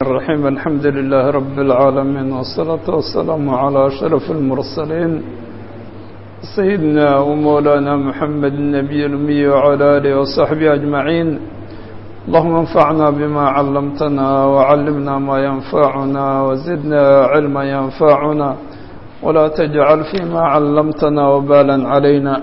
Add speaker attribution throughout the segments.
Speaker 1: الرحيم الحمد لله رب العالمين والصلاة والسلام على أشرف المرسلين سيدنا ومولانا محمد النبي الأمي وعلى آله وصحبه أجمعين اللهم انفعنا بما علمتنا وعلمنا ما ينفعنا وزدنا علما ينفعنا ولا تجعل فيما علمتنا وبالا علينا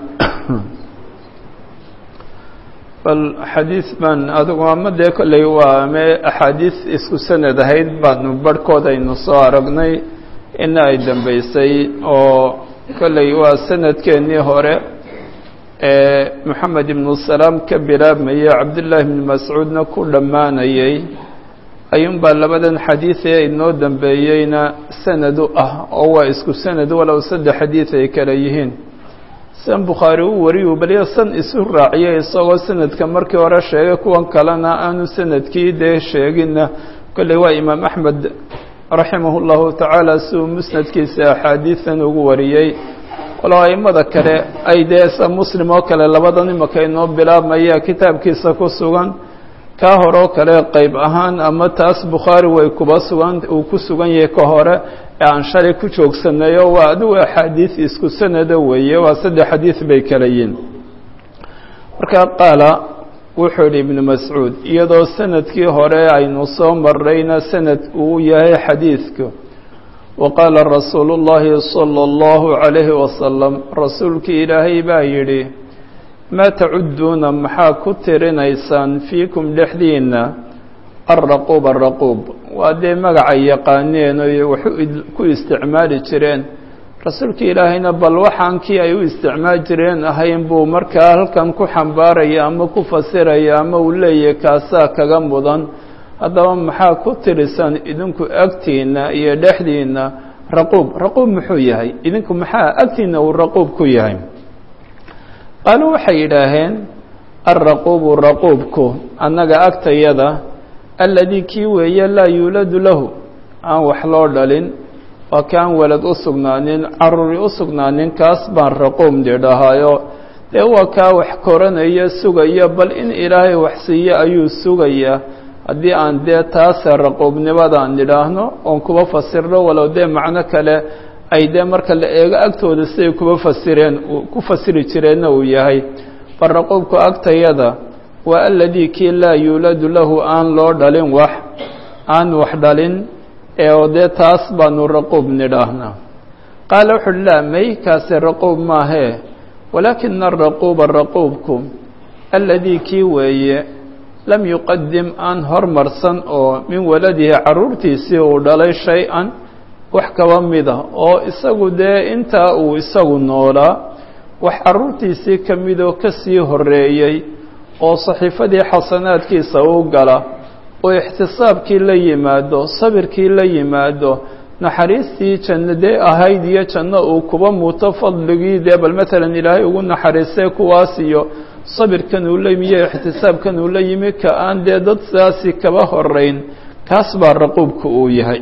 Speaker 1: bal xadiid baan adigu ama dee kolley waa me axaadiis isku sanad ahayd baanu barhkood aynu soo aragnay ina ay dambeysay oo kolley waa sanadkeennii hore ee moxamed ibnu salaam ka bilaabmayay cabdullaahi ibnu mascuudna ku dhammaanayay ayuunbaa labadan xadiid ee inoo dambeeyeyna sanad u ah oo waa isku sanad walow saddex xadiid ay kale yihiin san bukhaari u wariyu baliya san isu raaciyay isagoo sanadka markii hore sheegay kuwan kalena aanu sanadkii dee sheeginna kolley waa imaam axmed raximah llahu tacaala si uu musnadkiisa axaadiidan ugu wariyey walow aimada kale ay dee sa muslim oo kale labadan imaka inoo bilaabmaya kitaabkiisa ku sugan kaa hore oo kale qeyb ahaan ama taas bukhaari way kuba sugan uu ku sugan yahay ka hore ee aan shalay ku joogsanayo waa adigu axaadiis isku sanada weeye waa saddex xadiis bay kala yihin marka qaala wuxuu yihi ibnu mascuud iyadoo sanadkii hore aynu soo marrayna sanad uu yahay xadiidku wa qaala rasuulu llaahi sala allahu calayhi wasalam rasuulkii ilaahay baa yidhi maa tacudduuna maxaa ku tirinaysaan fiikum dhexdiinna alraquub araquub waa dee magacay yaqaaneen oy wax ku isticmaali jireen rasuulka ilaahayna bal waxaan kii ay u isticmaali jireen ahayn buu markaa halkan ku xambaaraya ama ku fasiraya ama uu leeyahay kaasaa kaga mudan haddaba maxaa ku tirisaan idinku agtiinna iyo dhexdiinna raquub raquub muxuu yahay idinku maxaa agtiinna uu raquub ku yahay qaaluu waxay yidhaaheen alraquubu raquubku annaga agtayada alladii kii weeye laa yuuladu lahu aan wax loo dhalin waa kaan walad u sugnaanin caruri u sugnaanin kaas baan raquub nidhahaayo dee waa kaa wax koranaya sugaya bal in ilaahay wax siiyo ayuu sugayaa haddii aan dee taase raquubnimadaan nidhaahno oon kuba fasirno walow dee macno kale ay dee marka la eego agtooda siday kuba fasireen ku fasiri jireenna uu yahay bal raquubku agtayada waa aladii kii laa yuuladu lahu aan loo dhalin wax aan wax dhalin ee oo dee taas baanu raquub nidhaahnaa qaala wuxu uhi laa may kaasi raquub maahee walaakina araquuba raquubku aladii kii weeye lam yuqadim aan hormarsan oo min waladihi carruurtiisii uu dhalay shay-an wax kaba mida oo isagu dee intaa uu isagu noolaa wax carruurtiisii ka midoo ka sii horreeyey oo saxiifadii xasanaadkiisa u gala oo ixtisaabkii la yimaado sabirkii la yimaado naxariistii janno dee ahayd iyo janno uu kuba muuto fadligii dee bal matalan ilaahay ugu naxariistay kuwaas iyo sabirkan uu la yimi iyo ixtisaabkan uu la yimi ka aan dee dad sidaasi kaba horeyn kaas baa raquubka uu yahay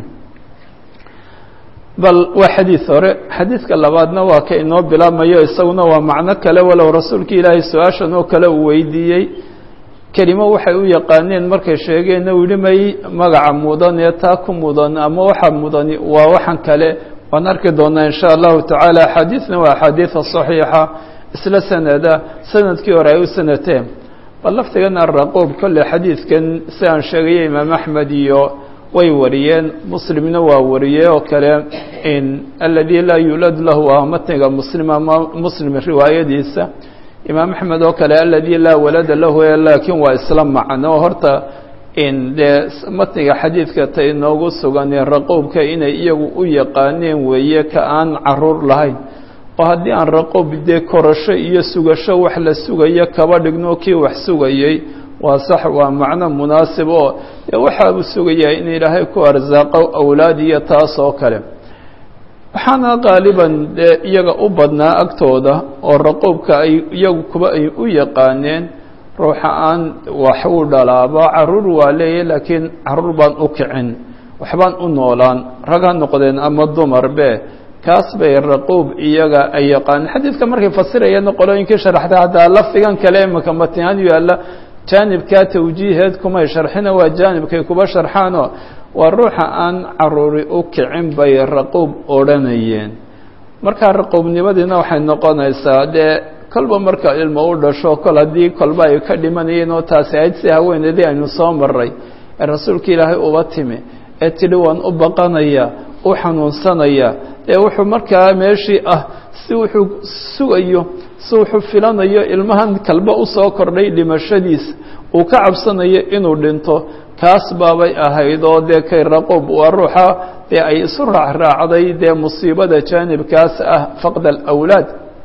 Speaker 1: bal waa xadiid hore xadiidka labaadna waa ka inoo bilaabmayo isaguna waa macno kale walow rasuulka ilaahay su-aashan oo kale uu weydiiyey kelimo waxay u yaqaaneen markay sheegeenna uu yihi may magaca mudan ee taa ku mudan ama waxa mudani waa waxan kale waan arki doonaa in sha allahu tacaala axaadiidna waa axaadiida saxiixa isla sanada sanadkii hore ay u sanateen bal laftigana raquub kolle xadiidkan si aan sheegaya imaam axmed iyo way wariyeen muslimna waa wariyey oo kale in aladii laa yuuladu lahu waa matniga muslim ama muslim riwaayadiisa imaam axmed oo kale aladii laa walada lahu laakiin waa isla macno horta in dee matniga xadiidka ta inoogu sugan raquubka inay iyagu u yaqaaneen weeye ka aan caruur lahayn oo haddii aan raquub dee korasho iyo sugasho wax la sugayo kaba dhigno kii wax sugayey waa sax waa macno munaasib oo dee waxa uu sugayaa in ilaahay ku arsaaqo awlaad iyo taas oo kale waxaana qaaliban dee iyaga u badnaa agtooda oo raquubka ay iyagu kuba ay u yaqaaneen ruuxa aan wax u dhalaaba caruur waa leeyahy laakiin caruur baan u kicin waxbaan u noolaan rag ha noqdeen ama dumarbe kaas bay raquub iyaga ay yaqaaneen xadiidka markay fasirayeen qolooyinkii sharaxda haddaa lafdigan kale imaka matnihaan yaalla jaanibkaa tawjiiheed kumay sharxina waa jaanibkay kuba sharxaanoo waa ruuxa aan caruuri u kicin bay raquub odhanayeen markaa raquubnimadiina waxay noqonaysaa dee kolba marka ilmo u dhasho kol haddii kolba ay ka dhimanayeen oo taasi ahayd si haweeneedii aynu soo maray ee rasuulka ilaahay uba timi ee tidhi waan u baqanaya u xanuunsanaya ee wuxuu markaa meeshii ah si wuxuu sugayo si wuxuu filanayo ilmahan kalba usoo kordhay dhimashadiisa uu ka cabsanayo inuu dhinto kaas baabay ahayd oo dee kay raquub waa ruuxa dee ay isu raacraacday dee musiibada jaanibkaas ah faqd alawlaad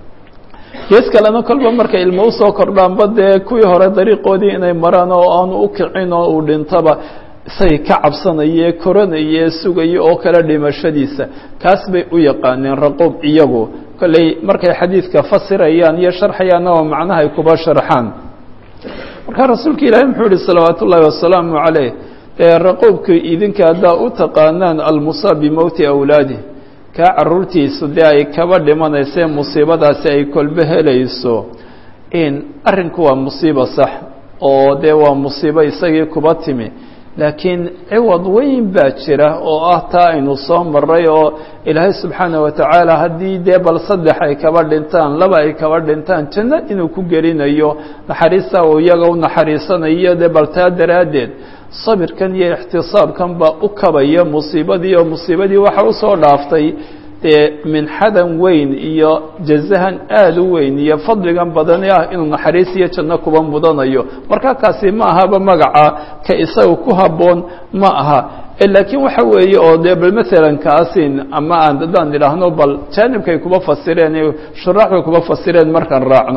Speaker 1: gees kalena kolba markay ilmo usoo kordhaanba dee kuwii hore dariiqoodii inay maraan oo aanu u kicin oo uu dhintaba isagay ka cabsanaye koranaye sugaye oo kale dhimashadiisa kaas bay u yaqaaneen raquub iyagu kolley markay xadiidka fasirayaan iyo sharxayaanna waa macnahay kuba sharxaan markaa rasuulka ilaahay muxuu yihi salawaatu ullaahi wasalaamu caleyh ee raquubka idinka haddaa u taqaanaan almusaab bimowti awlaadih kaa caruurtiisu dee ay kaba dhimanaysee musiibadaasi ay kolbe helayso in arrinku waa musiibo sax oo dee waa musiibo isagii kuba timi laakiin ciwad weyn baa jira oo ah taa aynu soo maray oo ilaahay subxaana wa tacaala haddii dee bal saddex ay kaba dhintaan laba ay kaba dhintaan janno inuu ku gelinayo naxariista uu iyaga u naxariisanayo dee bal taa daraaddeed sabirkan iyo ixtisaabkan baa u kabaya musiibadii oo musiibadii waxa usoo dhaaftay dee minxadan weyn iyo jazahan aada u weyn iyo fadligan badani ah inuu naxariis iyo janno kuba mudanayo marka kaasi ma ahaba magaca ka isaga ku habboon ma aha laakiin waxa weeye oo dee bal maalan kaasin ama aan haddaan idhaahno bal jaanibkay kuba fasireen shuraaxbay kuba fasireen markaan raacno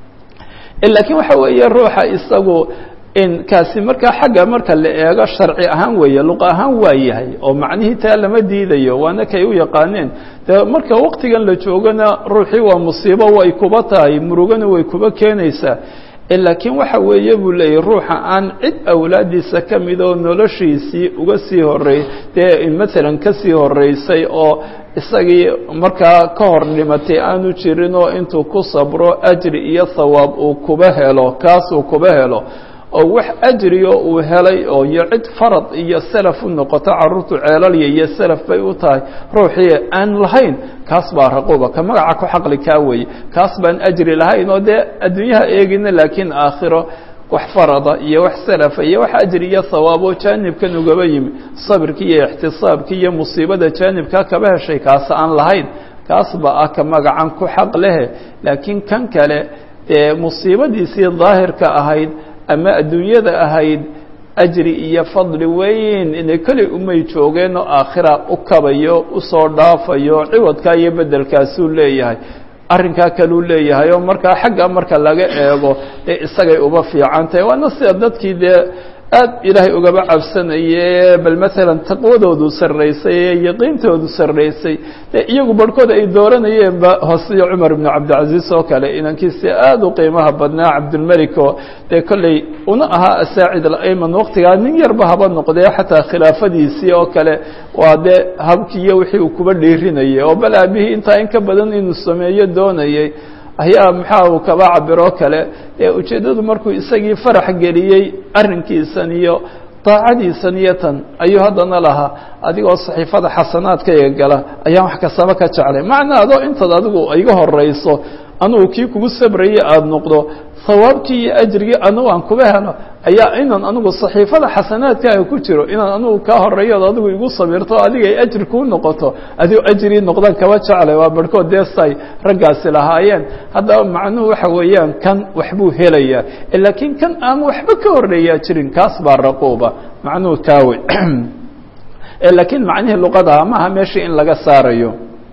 Speaker 1: laakiin waxa weeye ruuxa isagu in kaasi markaa xagga marka la eego sharci ahaan weeye luqa ahaan waa yahay oo macnihii taa lama diidayo waana kay u yaqaaneen de marka waqtigan la joogana ruuxii waa musiibo way kuba tahay murugana way kuba keenaysaa laakiin waxa weeye buu leeyahy ruuxa aan cid awlaadiisa ka mid oo noloshiisii uga sii horey dee maalan kasii horeysay oo isagii markaa ka hor dhimatay aanu jirin oo intuu ku sabro ajri iyo thawaab uu kuba helo kaasuu kuba helo oo wax ajriyo uu helay oo iyo cid farad iyo salaf u noqoto carruurtu ceelalya iyo salaf bay u tahay ruuxii aan lahayn kaas baa raquuba ka magaca ku xaqli kaa weeye kaas baan ajri lahayn oo dee adduunyaha eegina laakiin aakhiro wax farada iyo wax salafa iyo wax ajri iyo hawaabo jaanibkan ugaba yimi sabirkii iyo ixtisaabkii iyo musiibada jaanibkaa kaba heshay kaas aan lahayn kaas baa ah ka magacan ku xaq lehe laakiin kan kale dee musiibadiisii daahirka ahayd ama adduunyada ahayd ajri iyo fadli weyn inay keli umay joogeen oo aakhira u kabayo usoo dhaafayo ciwadkaa iyo beddelkaasuu leeyahay arrinkaa kaluu leeyahay oo markaa xagga marka laga eego ee isagay uba fiican tahay waana sida dadkii dee aad ilaahay ugaba cabsanaye bal maalan taqwadoodu sarraysay ee yaqiintoodu sarraysay dee iyagu barhkood ay dooranayeenba hoosiyo cumar ibnu cabdilcaziiz oo kale inankiisi aada u qiimaha badnaa cabdilmelik oo dee kolley una ahaa asaacid alayman waqtigaa nin yarba haba noqdee xataa khilaafadiisii oo kale waa dee habkii iyo wixii uu kuba dhiirinayay oo bal aabihii intaa in ka badan inuu sameeyo doonayay ayaa maxaa uu kaba cabiroo kale ee ujeeddadu markuu isagii farax geliyey arrinkiisan iyo daacadiisan iyo tan ayuu haddana lahaa adigoo saxiifada xasanaadkayga gala ayaan wax kastaba ka jeclay macnaa adoo intaad adigu iga horayso anugu kii kugu sabrayay aada noqdo hawaabkii iyo ajrigii anugu aan kuba helo ayaa inaan anigu saxiifada xasanaadkaaga ku jiro inaan anigu kaa horeeyo od adigu igu sabirto adiga ay ajri kuu noqoto adigo ajrii noqdaan kaba jeclay waa barhkood deestay raggaasi lahaayeen haddaba macnuhu waxa weeyaan kan waxbuu helayaa laakiin kan aan waxba ka horeeyaa jirin kaas baa raquuba macnuhu kaawe laakiin macnihii luqadaha maaha meeshii in laga saarayo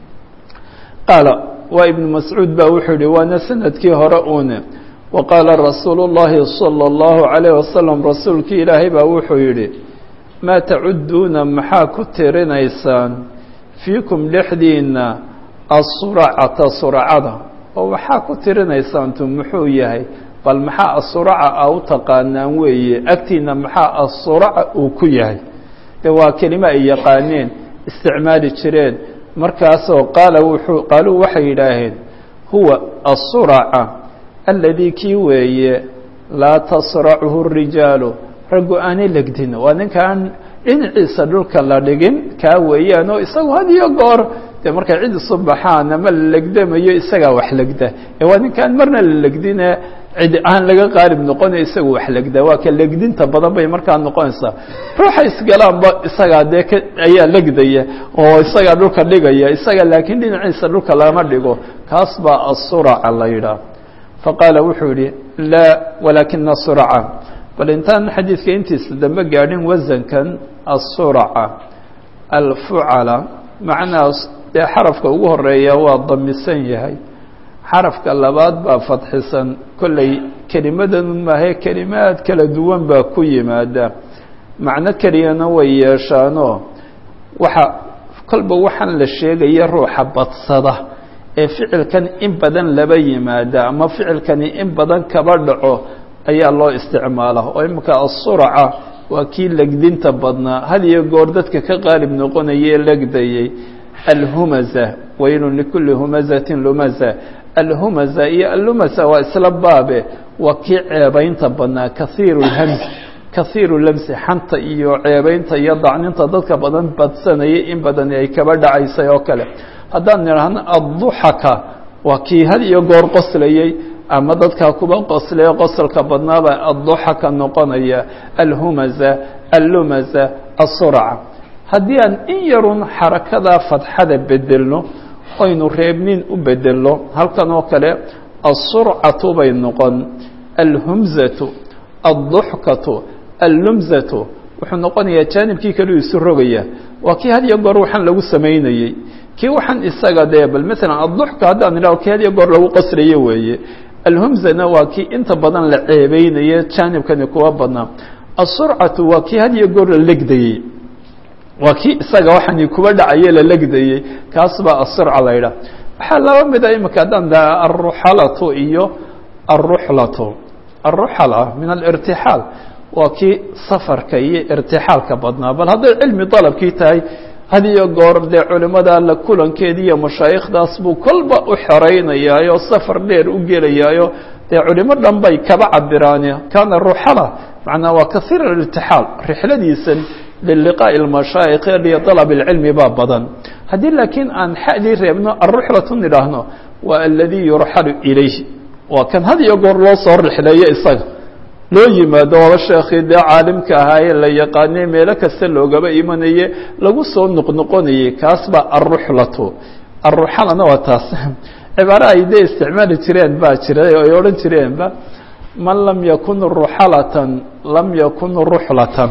Speaker 1: qaala waa ibnu mascuud ba wuxuu yihi waana sanadkii hore une waqaala rasuulu اllahi salى اllahu عalayh wasalam rasuulkii ilaahay baa wuxuu yidhi maa tacudduuna maxaa ku tirinaysaan fiikum dhexdiina asuracata suracada oo waxaa ku tirinaysaantu muxuu yahay bal maxaa asuraca a u taqaanaan weeye agtiina maxaa asuraca uu ku yahay de waa kelimo ay yaqaaneen isticmaali jireen markaasoo qaala wuxuu qaaluu waxay yidhaaheen huwa asuraca alladii kii weeye laa tasrachu الrijaalu raggu aanay legdin waa ninkaan dhinaciisa dhulka la dhigin kaa weeyaan oo isagu had iyo goor dee markay cid isu baxaan ama la legdamayo isagaa wax legda ee waa ninkaan marna la legdine cid aan laga qaalib noqonayo isagu wax legda waa ka legdinta badan bay markaa noqonaysaa ruuxa isgalaanba isagaa dee k ayaa legdaya oo isagaa dhulka dhigaya isaga laakiin dhinaciisa dhulka lama dhigo kaas baa asuraca la yidhaah faqaala wuxuu yihi laa walaakina suraca bal intaan xadiidka intiisa dambe gaadhin wasankan asuraca alfucala macnahaas dee xarafka ugu horeeya waa damisan yahay xarafka labaad baa fadxisan kolley kelimadan maahe kelimaad kala duwan baa ku yimaada macno keliyana way yeeshaanoo waxa kolba waxaan la sheegaya ruuxa badsada ee ficilkan in badan laba yimaada ama ficilkani in badan kaba dhaco ayaa loo isticmaala oo iminka asuraca waa kii legdinta badnaa had iyo goor dadka ka qaalib noqonayee legdayey alhumaza waylun likulli humazatin lumaza alhumaza iyo allumasa waa isla baabe waa kii ceebaynta badnaa kaiiru lhams kaiiru lamsi xanta iyo ceebaynta iyo dacninta dadka badan badsanayay in badan ay kaba dhacaysay oo kale haddaan nidhaahno adduxaka waa kii had iyo goor qoslayey ama dadkaa kuba qoslaya qosolka badnaaba adduxaka noqonaya alhumaza allumaza asurca haddii aan in yarun xarakadaa fadxada bedelno oynu reebnin u bedelno halkan oo kale asurcatu bay noqon alhumzatu adduxkatu allumzatu wuxuu noqonayaa jaanibkii kaleu isu rogaya waa kii had iyo goor waxaan lagu samaynayey kii waxaan isaga dee bal maalan adduxka haddaan idhaho kii had iyo goor lagu qasrayo weeye alhumzana waa kii inta badan la ceebeynaye jaanibkani kuwa badnaa asurcatu waa kii had iyo goor la legdayey waa kii isaga waxaani kuba dhacaye la legdayey kaas baa asurca la yidhaah waxaa laba mida imika haddaan daa alruxalatu iyo alruxlatu alruxala min alirtixaal waa kii safarka iyo irtixaalka badnaa bal hadday cilmi dalabkii tahay had iyo goor dee culimada la kulankeedi iyo mashaayikhdaas buu kolba u xoraynayaayoo safar dheer u gelayaayo dee culimo dhan bay kaba cabiraan kaana ruxala macnaa waa kaiir alirtixaal rixladiisan liliqaaءi اmashaayikh liطalab اlcilmi baa badan haddii laakiin aan xadii reebno aruxlatu nidhaahno waa aladii yurxalu ilayh waa kan had iyo goor loo soo rixleeyo isaga loo yimaado waaba sheekii dee caalimka ahaayee la yaqaanay meelo kasta loogaba imanaye lagu soo noqnoqonayay kaas baa aruxlatu aruxalana waa taas cibaaro ay dee isticmaali jireen baa jira ay odhan jireenba man lam yakun ruxalatan lam yakun ruxlatan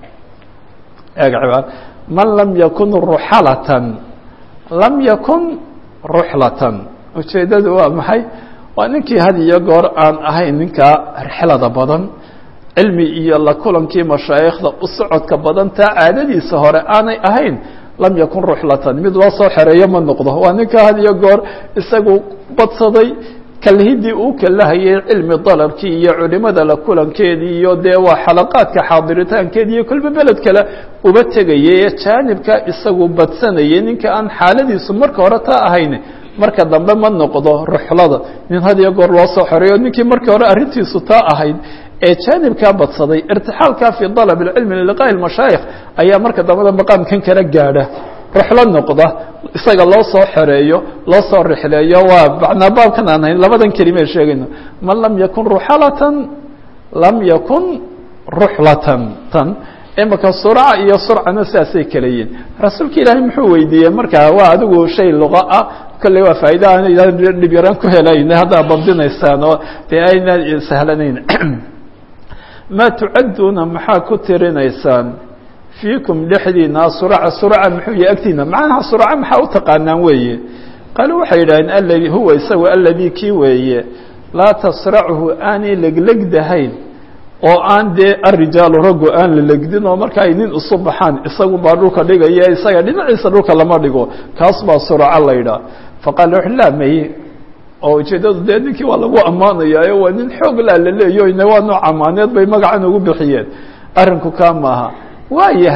Speaker 1: man lam yakun ruxalatan lam yakun ruxlatan ujeeddadu waa maxay waa ninkii had iyo goor aan ahayn ninkaa rixlada badan cilmi iyo la kulankii mashaayikhda u socodka badan taa caadadiisa hore aanay ahayn lam yakun ruxlatan mid loo soo xereeyo ma noqdo waa ninkaa had iyo goor isagu badsaday kalhidii uu kalahayay cilmi dalabkii iyo culimada la kulankeedii iyo dee waa xalaqaadka xaadiritaankeedi iyo kolba beled kale uba tegayay ee jaanibka isagu badsanayay ninka aan xaaladiisu marka hore taa ahayn marka dambe ma noqdo ruxlada nin had iyo goor loo soo xoreeyo ninkii markii hore arrintiisu taa ahayd ee jaanibkaa badsaday irtixaalkaa fii dalab اlcilmi liliqaaءi اmashaayikh ayaa marka dambada maqaamkan kala gaadha ruxlo noqda isaga loo soo xoreeyo loo soo rixleeyo waa macnaa baabkan aan hayn labadan kelime sheegayno man lam yakun ruxalatan lam yakun ruxlatan tan imika surca iyo surcana sidaasay kala yihin rasuulka ilaahay muxuu weydiiyey markaa waa adigu shay luqa ah kolley waa faa'iida aan dhib yaraan ku helayna haddaa bandinaysaan oo dee ayna sahlanayn maa tucadduuna maxaa ku tirinaysaan fiikum dhexdiina surca surca muxuu yahy agtiina macnaha surca maxaa u taqaanaan weeye qaaluu waxay yidhaaheen aladi huwa isagu aladii kii weeye laa tasrachu aanay leglegdahayn oo aan dee arijaalu raggu aan la legdin oo marka ay nin isu baxaan isagu baa dhulka dhigaya isaga dhinaciisa dhulka lama dhigo kaas baa surca la yidhaah faqaala wuxu laa maye oo ujeeddadu dee ninkii waa lagu ammaanayaayo waa nin xoog laa la leeyo ina waa nooc amaaneed bay magacan ugu bixiyeen arrinku kaa maaha waa yahay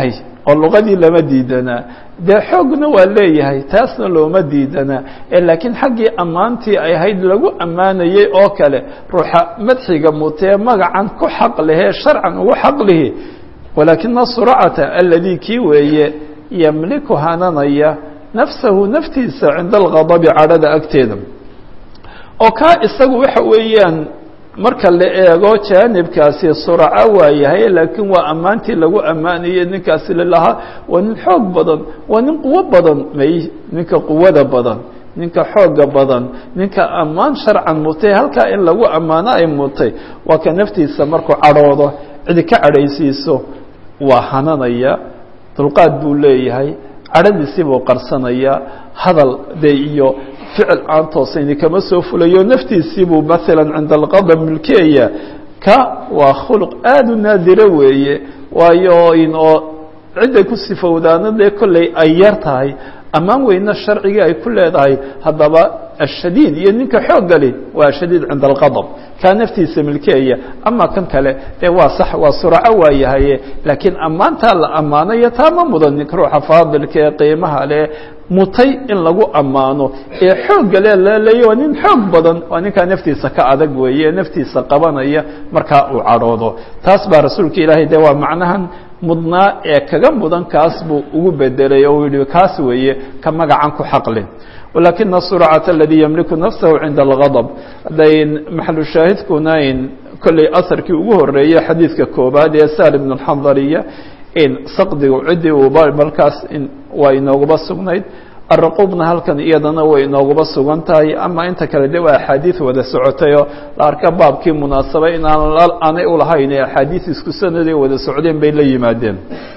Speaker 1: oo luqadii lama diidanaa dee xoogna waa leeyahay taasna looma diidanaa ee laakiin xaggii ammaantii ay ahayd lagu ammaanayey oo kale ruuxa madxiga mutee magacan ku xaq lehee sharcan ugu xaq lihi walaakina surcata aladii kii weeye yamliku hananaya nafsahu naftiisa cinda alghadabi cadhada agteeda oo kaa isagu waxa weeyaan marka la eego jaanibkaasi suraco waa yahay laakiin waa ammaantii lagu ammaanayey ninkaasi lalahaa waa nin xoog badan waa nin quwo badan may ninka quwada badan ninka xooga badan ninka ammaan sharcan mutay halkaa in lagu ammaano ay mutay waa ka naftiisa markuu cadhoodo cidi ka cadhaysiiso waa hananaya dulqaad buu leeyahay cadhadiisii buu qarsanayaa hadal dee iyo ficil aan toosayni kama soo fulayo naftiisii buu maalan cinda alqadab milkeeya ka waa khuluq aada u naadiro weeye waayo in oo cidday ku sifowdaana dee kolley ay yar tahay ammaan weyna sharcigii ay ku leedahay haddaba ashadiid iyo ninka xooggali waa shadiid cinda alqadab kaa naftiisa milkeeya ama kan kale dee waa sax waa suraco waa yahaye laakiin ammaantaa la ammaanayo taa ma mudan ninka ruuxa faadilka ee qiimaha leh mutay in lagu ammaano ee xoogga le laleeya waa nin xoog badan waa ninkaa naftiisa ka adag weeye naftiisa qabanaya markaa uu cadhoodo taas baa rasuulka ilaahay de waa macnahan mudnaa ee kaga mudan kaas buu ugu bedelay oo uu yihi kaas weeye ka magacan ku xaqlin walakina surcata aladii yamliku nafsahu cinda algadab hadday maxalu shaahidkuna in kolley asarkii ugu horeeyey xadiidka koobaad ee sal ibn alxandariya in saqdigu ciddii uuba markaas waa inooguba sugnayd araquubna halkan iyadana way inooguba sugan tahay ama inta kale de waa axaadiid wada socotayoo la arka baabkii munaasaba in aanay ulahayn ee axaadiid isku sanaday wada socdeen bay la yimaadeen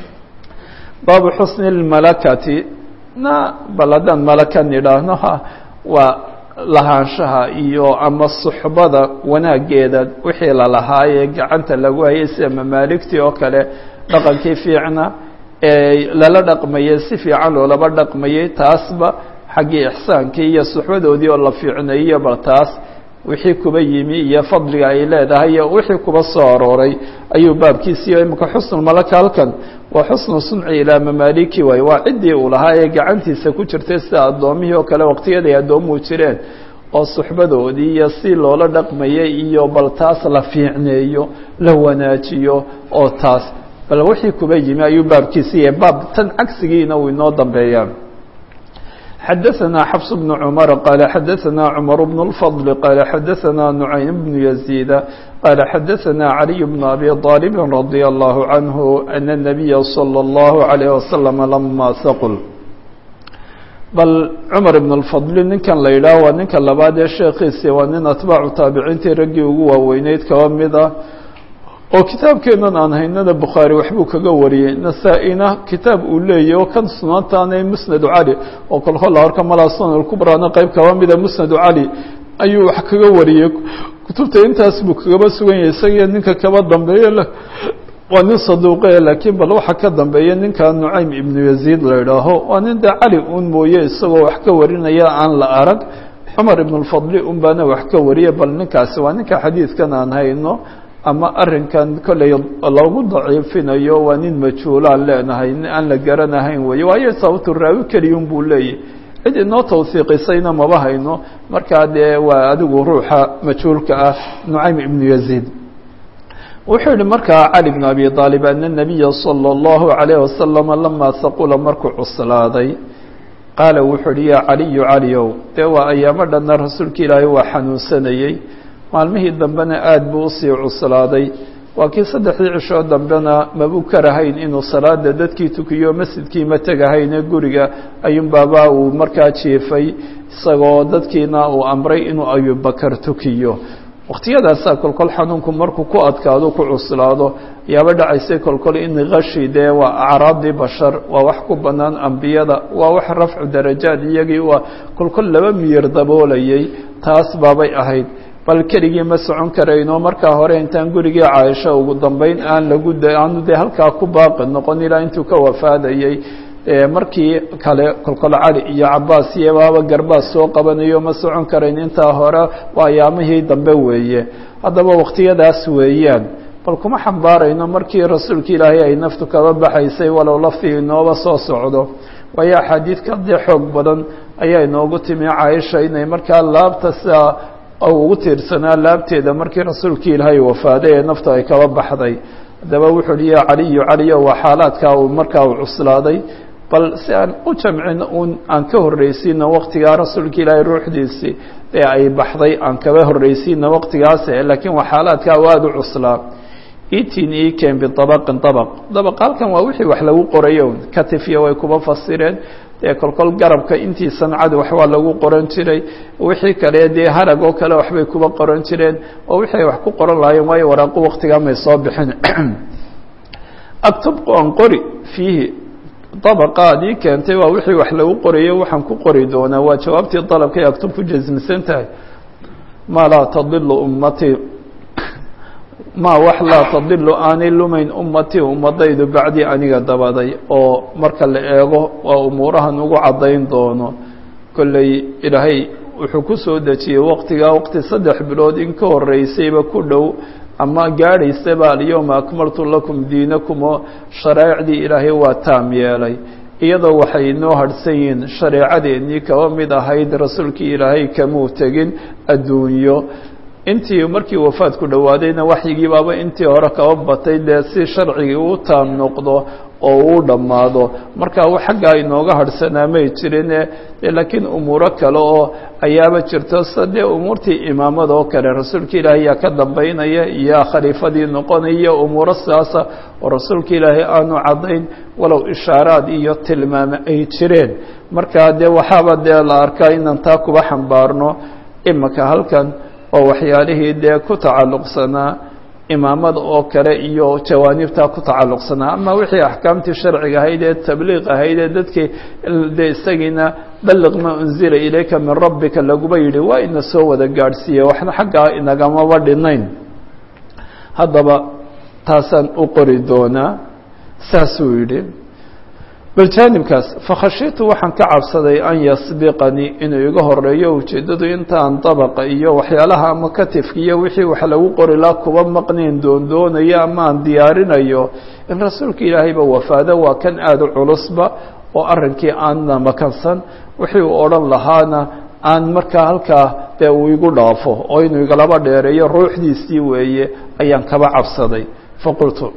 Speaker 1: baabu xusni اmalakati na bal haddaan malaka nidhaahno waa lahaanshaha iyo ama suxbada wanaageeda wixii lalahaayee gacanta lagu hayay sida mamaaligtii oo kale dhaqankii fiicna ee lala dhaqmayey si fiican loolaba dhaqmayey taasba xaggii ixsaankii iyo suxbadoodii oo la fiicneeyo bal taas wixii kuba yimi iyo fadliga ay leedahay iyo wixii kuba soo arooray ayuu baabkiisiiyo imika xusnulmalaka halkan waa xusnu sunci ilaa mamaaliki waay waa ciddii uu lahaa ee gacantiisa ku jirtay sida addoomihii oo kale waqtiyaday addoomuhu jireen oo suxbadoodii iyo si loola dhaqmayay iyo bal taas la fiicneeyo la wanaajiyo oo taas bal wixii kuba yimi ayuu baabkiisiiya baab tan cagsigiina uu inoo dambeeyaa xadaثna xفs بن cmر qال xadaثna cmر بن الفضل qال xadaثna نعaym بن يزيد qال xadaثna عlي بن أbي طالب رضي الله عنه أن النبي صلى الله عليه وسلم لma sqل bal cmar بن الفضل ninkan la yidhaah waa ninka labaad ee sheekiisi waa nin atbaacu taabiciintii raggii ugu waaweyneyd kaba mida oo kitaabkeenan aan haynana bukhaari waxbuu kaga wariyey nasaa-ina kitaab uu leeyahy oo kan sunaantaana musnadu cali oo kolkola horka malaa sunan kubraana qeyb kaba mida musnadu cali ayuu wax kaga wariyey kutubta intaas buu kagaba sugan yahay isagiyo ninka kaba dambeeye waa nin saduuqe laakiin bal waxa ka dambeeya ninka nucaym ibnu yaziid la idhaaho waa nin dee cali un mooye isagoo wax ka warinaya aan la arag cumar ibn lfadli un baana wax ka wariye bal ninkaasi waa ninka xadiidkan aan hayno ama arrinkan kolley lagu daciifinayo waa nin majhuulaan leenahay aan la garanahayn weeye waayo sababtu raawi keliyun buu leeyahy cid inoo tawsiiqisayna maba hayno markaa dee waa adigu ruuxa majhuulka ah nucaym ibnu yaziid wuxuu yihi markaa cali bn abi aalib ana nabiya salى اllahu عalayh wasalama lama saqula markuu cuslaaday qaala wuxuu uhi yaa caliyu caliow dee waa ayaamo dhanna rasuulka ilaahay waa xanuunsanayey maalmihii dambena aada buu usii cuslaaday waa kii saddexdii cishoo dambena mabuu karahayn inuu salaada dadkii tukiyo masjidkii ma tegahayne guriga ayuunbaaba uu markaa jiifay isagoo dadkiina uu amray inuu abubakar tukiyo wakhtiyadaasaa kolkol xanuunku markuu ku adkaado ku cuslaado yaaba dhacaysay kolkol in kashi dee waa acraadii bashar waa wax ku bannaan ambiyada waa wax rafcu darajaad iyagii waa kolkol laba miyir daboolayay taas baabay ahayd bal keligii ma socon karayno markaa hore intaan gurigii caaisha ugu dambeyn aan lagu aanu dee halkaa ku baaqi noqon ilaa intuu ka wafaadayey markii kale kolkol cali iyo cabaas iyo baaba garbaas soo qabanayo ma socon karayn intaa hore waa ayaamihii dambe weeye haddaba wakhtiyadaas weeyaan bal kuma xambaarayno markii rasuulka ilaahay ay naftu kaba baxaysay walow laftii inooba soo socdo waayo axaadiid ka dee xoog badan ayaa inoogu timi caaisha inay markaa laabta sidaa ugu tiirsanaa laabteeda markii rasuulkii ilaahay wafaaday ee naftu ay kaba baxday haddaba wuxuu uhi ya caliyu caliyo waa xaalaadkaa uu markaa uu cuslaaday bal si aan u jamcin un aan ka horreysiino waqtigaa rasuulka ilaahay ruuxdiisii ee ay baxday aan kaba horreysiino waqtigaase laakiin waa xaalaadkaa u aada u cuslaa itin iken biabaqin abaq dabaq halkan waa wixii wax lagu qorayo katifya way kuba fasireen dee kolkol garabka intii sancad wax waa lagu qoran jiray wixii kale dee harag oo kale waxbay kuba qoran jireen oo wixii ay wax ku qoran lahaayeen waayo waraaqu waqtigaa may soo bixin aktub aan qori fiihi dabaqaadii keentay waa wixii wax lagu qorayo waxaan ku qori doonaa waa jawaabtii dalabkay aktub ku jasmisan tahay maa laa tadilu ummatii maa wax laa tadilu aanay lumayn ummatii ummadaydu bacdii aniga dabaday oo marka la eego waa umuurahan ugu caddayn doono kolley ilaahay wuxuu ku soo dejiyey waqtigaa waqti saddex bilood in ka horreysayba ku dhow ama gaadhaysaba alyowma akmaltu lakum diinakum oo shareecdii ilaahay waa taam yeelay iyadoo waxay inoo hadhsan yihiin shareecadeennii kaba mid ahayd rasuulkii ilaahay kamuu tegin adduunyo intii markii wafaadku dhowaadayna waxyigii baaba intii hore kaba batay dee si sharcigii uu taam noqdo oo uu dhammaado marka xaggaa inooga hadhsanaa may jirine laakiin umuuro kale oo ayaaba jirto sida dee umuurtii imaamada oo kale rasuulka ilaahay yaa ka dambaynaya iyo khaliifadii noqonaya umuuro sidaasa oo rasuulka ilaahay aanu caddayn walow ishaaraad iyo tilmaame ay jireen marka dee waxaaba dee la arkaa inaan taa kuba xambaarno imika halkan oo waxyaalihii dee ku tacalluqsanaa imaamada oo kale iyo jawaanibtaa ku tacalluqsanaa ama wixii axkaamtii sharciga ahayd ee tabliiq ahayd ee dadkii de isagiina balliq maa unzila ilayka min rabbika laguba yidhi waa ina soo wada gaadhsiiye waxna xaggaa inagamaba dhinayn haddaba taasaan u qori doonaa saasuu yidhi bal jaanibkaas fakhashitu waxaan ka cabsaday an yasbiqanii inuu iga horeeyo ujeeddadu intaan dabaqa iyo waxyaalaha ama katifka iyo wixii wax lagu qori laa kuba maqnayn doondoonayo ama aan diyaarinayo in rasuulka ilaahayba wafaado waa kan aada u culusba oo arrinkii aanna makansan wixii uu odhan lahaana aan markaa halkaa dee uu igu dhaafo oo inuu igalaba dheereeyo ruuxdiisii weeye ayaan kaba cabsaday faqultu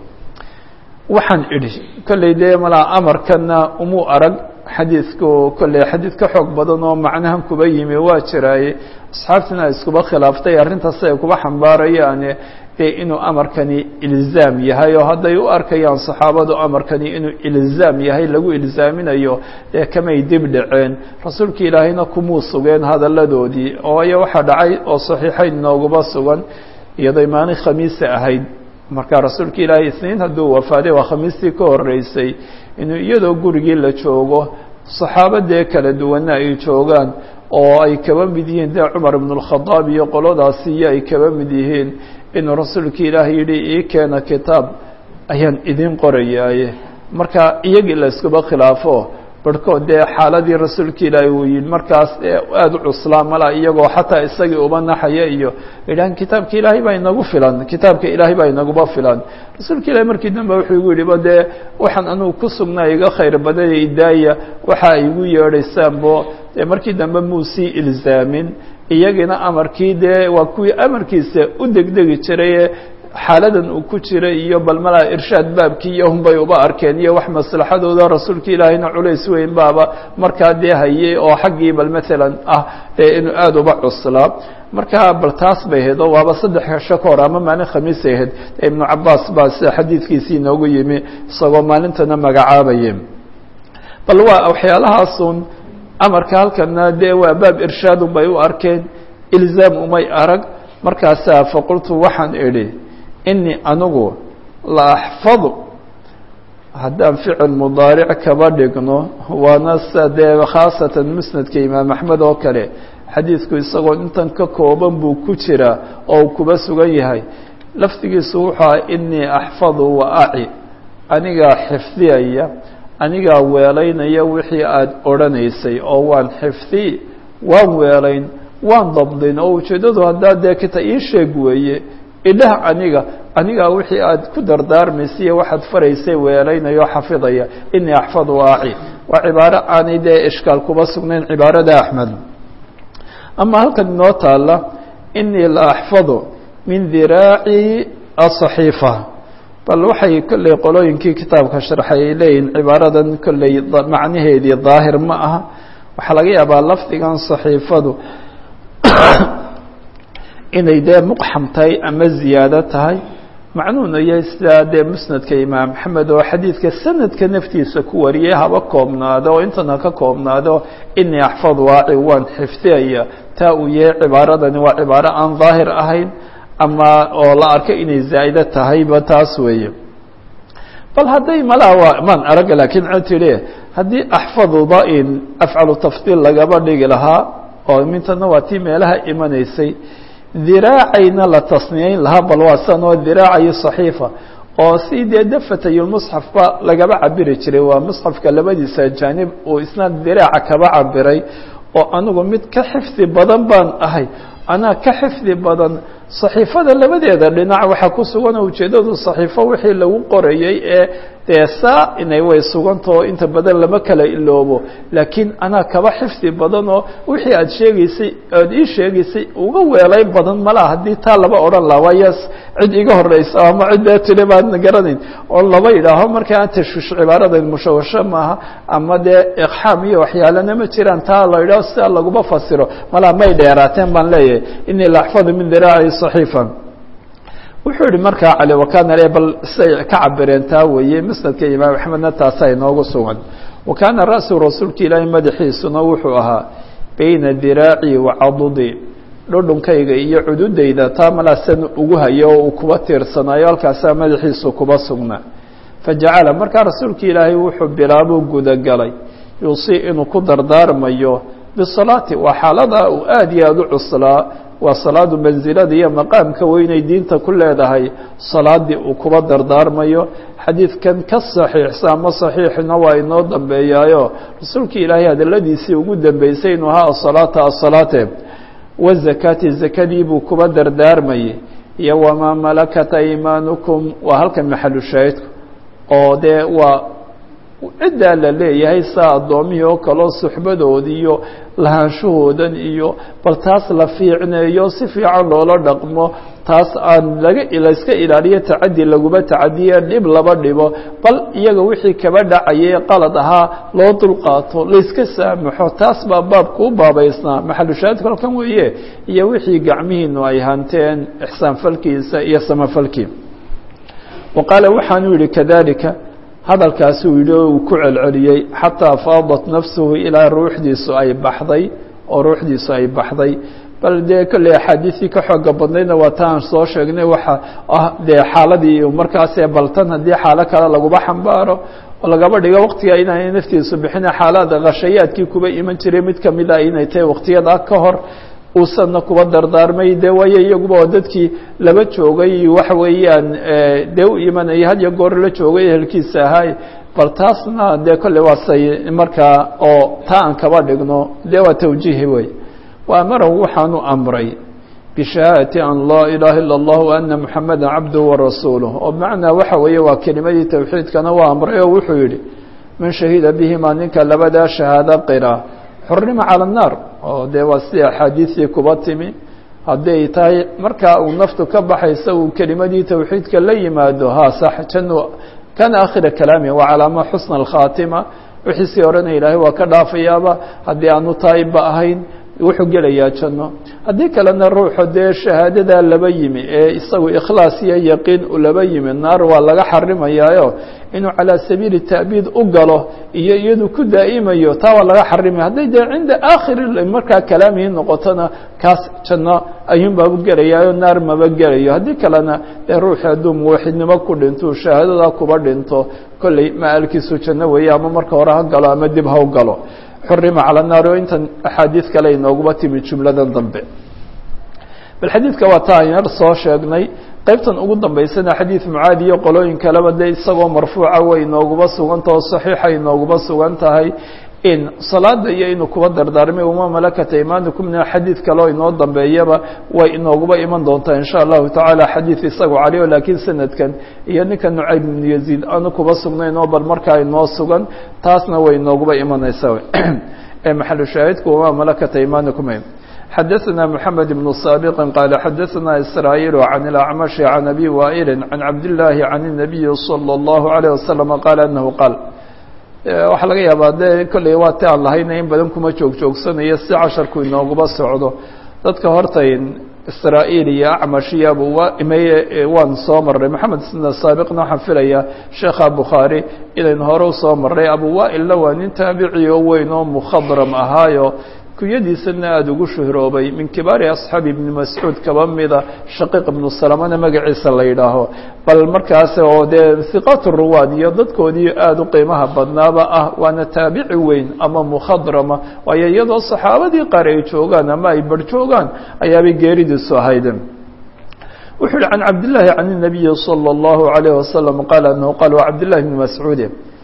Speaker 1: waxaan idhi kolley dee malaa amarkana umuu arag xadiidku kolley xadiid ka xoog badan oo macnahan kuba yimi waa jiraaye asxaabtina iskuba khilaaftay arrintaas ay kuba xambaarayaane dee inuu amarkani ilzaam yahay oo hadday u arkayaan saxaabadu amarkani inuu ilzaam yahay lagu ilzaaminayo dee kamay dib dhaceen rasuulka ilaahayna kumuu sugeen hadalladoodii ooyo waxaa dhacay oo saxiixayn nooguba sugan iyadoo maalin khamiisa ahayd marka rasuulka ilaahay isniin hadduu wafaaday waa khamiistii ka horeysay inuu iyadoo gurigii la joogo saxaabadee kala duwanna ay joogaan oo ay kaba mid yihiin dee cumar ibn اlkhadaab iyo qoladaasi iyo ay kaba mid yihiin inuu rasuulka ilaahay yidhi ii keena kitaab ayaan idin qorayaaye marka iyagii la iskuba khilaafo barhkood dee xaaladii rasuulka ilaahay uu yidhi markaas aada u cuslaa mala iyagoo xataa isagii uba naxaya iyo idhahan kitaabka ilaahay baa inagu filan kitaabka ilaahay baa inaguba filan rasuulka ilahay markii dambe wuxuu igu yidhi ba dee waxaan anugu ku sugnaa iga khayr badaya idaaya waxa ay igu yeedhaysaanbo dee markii dambe muu sii ilzaamin iyagina amarkii dee waa kuwii amarkiisa u degdegi jiraye xaaladan uu ku jiray iyo bal malaa irshaad baabkii iyo hunbay uba arkeen iyo wax maslaxadooda rasuulka ilaahayna culays weyn baaba markaa dee hayay oo xaggii bal maalan ah inuu aada uba cuslaa markaa bal taas bay ahayd oo waaba saddex hesho ka hor ama maalin khamiisay ahayd ibnu cabaas baa sida xadiidkiisii inoogu yimi isagoo maalintana magacaabaye bal waa waxyaalahaasun amarka halkana dee waa baab irshaadun bay u arkeen ilzaam umay arag markaasaa faqultu waxaan idhi inii anigu la axfadu haddaan ficil mudaaric kaba dhigno waana sa dee khaasatan musnadka imaam axmed oo kale xadiidku isagoo intan ka kooban buu ku jiraa oo uu kuba sugan yahay lafdigiisu wuxuu aha inii axfadu wa aci anigaa xifdiyaya anigaa weelaynaya wixii aada odhanaysay oo waan xifdi waan weelayn waan dabdin oo ujeeddadu haddaa dee kita ii sheeg weeye idhah aniga anigaa wixii aad ku dardaarmaysiiyo waxaad faraysay weelaynayo xafidaya inii axfadu aaci waa cibaaro aanay dee ishkaal kuba sugnayn cibaarada axmed ama halkan inoo taala inii la axfadu min diraaci asaxiifa bal waxay kolley qolooyinkii kitaabka sharxay ay leeyihin cibaaradan kolley macnaheedii daahir ma aha waxaa laga yaabaa lafdigan saxiifadu inay dee muqxam tahay ama ziyaado tahay macnuhuna yahay sidaa dee musnadka imaam axmed oo xadiidka sanadka naftiisa ku wariyay haba koobnaado oo intan ha ka koobnaado inii axfad waaci waan xifdiyaya taa uu yahay cibaaradani waa cibaaro aan daahir ahayn ama oo la arko inay zaa'ide tahayba taas weeye bal hadday malaa waa maan araga laakiin a tidhi haddii axfaduda in afcalu tafdiil lagaba dhigi lahaa oo mintana waa tii meelaha imanaysay diraacayna la tasniyeyn lahaa bal waa san oo diraacayo saxiifa oo si dee dafatayulmusxafba lagaba cabiri jiray waa musxafka labadiisa jaanib uu isna diraaca kaba cabiray oo anigu mid ka xifdi badan baan ahay anaa ka xifdi badan صaxiifada labadeeda dhinac waxaa ku sugan oo ujeeddadu صaxiifo wixii lagu qorayey ee dee saa inay way sugantao inta badan lama kala iloobo laakiin anaa kaba xifdi badan oo wixii aad sheegaysay aad ii sheegaysay uga weelay badan malaa haddii taa laba odhan laha waayo cid iga horeysa ama ciddee tiri baadna garanayn oo laba yidhaaho markaa tashwiish cibaaradan mushawasho maaha ama dee iqxaam iyo waxyaalana ma jiraan taa la yidhaho sidaa laguma fasiro malaa may dheeraateen baan leeyahay inii la axfadu min diraaci صaxiifa wuxuu yihi markaa cali wakana le bal siday ka cabireen taa weeye musnadka imaam axmedna taasaa inoogu sugan wa kaana ra'su rasuulka ilaahay madaxiisuna wuxuu ahaa bayna diraaci wa cadudi dhudhunkayga iyo cududayda taa malaasan ugu hayo oo uu kuba tiirsanayo halkaasaa madaxiisu kuba sugnaa fajacala markaa rasuulka ilaahay wuxuu bilaabuu gudagalay yuusii inuu ku dardaarmayo bisalaati waa xaalada uu aada iyo aada u cuslaa waa salaadu mansilada iyo maqaamka weynay diinta ku leedahay salaadii uu kuba dardaarmayo xadiidkan ka saxiixsa ama saxiixna waa inoo dambeeyaayo rasuulka ilaahay hadaladiisii ugu dambeysay inuu ahaa asalaata asalaate wazakaati zakadii buu kuba dardaarmayay iyo wamaa malakat aymaanukum waa halkan maxalu shaahidku oo dee waa ciddaa la leeyahay saa addoomihii oo kaleo suxbadoodi iyo lahaanshahoodan iyo bal taas la fiicneeyo si fiican loola dhaqmo taas aan laga layska ilaaliyo tacadi laguma tacadiye dhib laba dhibo bal iyaga wixii kaba dhacayay qalad ahaa loo dulqaato layska saamaxo taas baa baabku u baabaysnaa maxalushaahidku halkan weeye iyo wixii gacmihiinu ay hanteen ixsaan falkiisa iyo samafalkii wa qaala waxaanuu yihi kadalika hadalkaasuu yidhi oo uu ku celceliyey xataa faadat nafsuhu ilaa ruuxdiisu ay baxday oo ruuxdiisu ay baxday bal dee kolley axaadiistii ka xooga badnaydna waa ta aan soo sheegnay waxa ah dee xaaladii markaasee baltan haddii xaalo kale laguma xambaaro oo lagaba dhigo waqtiga inaanay naftiisu bixina xaalada khashayaadkii kuba iman jiray mid kamid ah inay tahay waqtiyada ka hor uusanna kuba dardaarmay dee waayo iyaguba oo dadkii laba joogay waxa weeyaan dee u imanaya had iyo goor la joogay ehelkiisa ahay bal taasna dee kolley waa say markaa oo taa aan kaba dhigno dee waa tawjiihi wey wa amarahu waxaanu amray bishahaadati an laa ilaaha ila اllah wa ana muxameda cabduhu warasuuluh oo bimacnaa waxa weeye waa kelimadii tawxiidkana waa amray oo wuxuu yihi man shahida bihima ninka labadaa shahaado qira xurima calى الnaar oo dee waa sidii axaadiistii kuba timi hadday tahay markaa uu naftu ka baxaysa uu kelimadii tawxiidka la yimaado ha sax janu kana akhira kalaami waa calaama xusna اlkhaatima wixii sii odhanaya ilaahay waa ka dhaafayaaba haddii aanu taayibba ahayn wuxuu gelayaa janno haddii kalena ruuxu dee shahaadadaa laba yimi ee isagu ikhlaas iyo yaqiin u laba yimi naar waa laga xarimayaayo inuu calaa sabiili ta'biid u galo iyo iyadu ku daa'imayo taa waa laga xarimaya hadday dee cinda aakhiri markaa kalaamihii noqotona kaas janno ayuunbaabu gelayaayo naar maba gelayo haddii kalena dee ruuxi hadduu muwaxidnimo ku dhinto shahaadadaa kuba dhinto kolley ma-aalkiisu janno weeye ama marka hore ha galo ama dib ha u galo xurima calى الnaar oo intan axaadiis kale inooguba timi jumladan dambe bal xadiidka waa ta ayar soo sheegnay qeybtan ugu dambeysana xadiid mucaadi iyo qolooyin kaleba de isagoo marfuuca way inooguba suganta oo صaxiixa inooguba sugan tahay in salaada iyo inuu kuba dardaarmay uma malakata imaanikumna xadiid kaleo inoo dambeeyaba way inooguba iman doontaa in sha allahu tacaala xadiid isagu caliyo laakiin sanadkan iyo ninka nucayb ibnu yaziid aanu kuba sugnayn oo bal markaa inoo sugan taasna way inooguba imanaysaa ee maxalu shaahidku uma malakata imaanikum xadaثna mحamed بن saaبq qال xadaثna isrاaيل عن الأعmشh عن أbي wائl عن cabdاللahi عن النaبي صلى الله عليه وسلم qال أنه qاal waxaa laga yaabaa de kolley waa ti aan lahayna in badan kuma joog joogsanayo si casharku inooguba socdo dadka horta israa-iil iyo acmash iyo abuwameye waan soo marray maxamed sna saabiqna waxaan filayaa sheekha bukhaari inaynu hore usoo marray abuwa'ilna waa nin taabici oo weyn oo mukhadram ahaayo kunyadiisana aada ugu shuhroobay min kibaari asxaabi ibni mascuud kaba mida shaqiiq ibnu salamana magaciisa la yidhaaho bal markaas oo dee hiqaat ruwaad iyo dadkoodii aada u qiimaha badnaaba ah waana taabici weyn ama mukhadrama waayo iyadoo saxaabadii qaar ay joogaan ama ay bar joogaan ayaabay geeridiisu ahayd wuxuu yihi can cabdillaahi can الnabiyi salى اllahu عalayh wasalam qaal anahu qaal wa cabdillahi bni mascuudi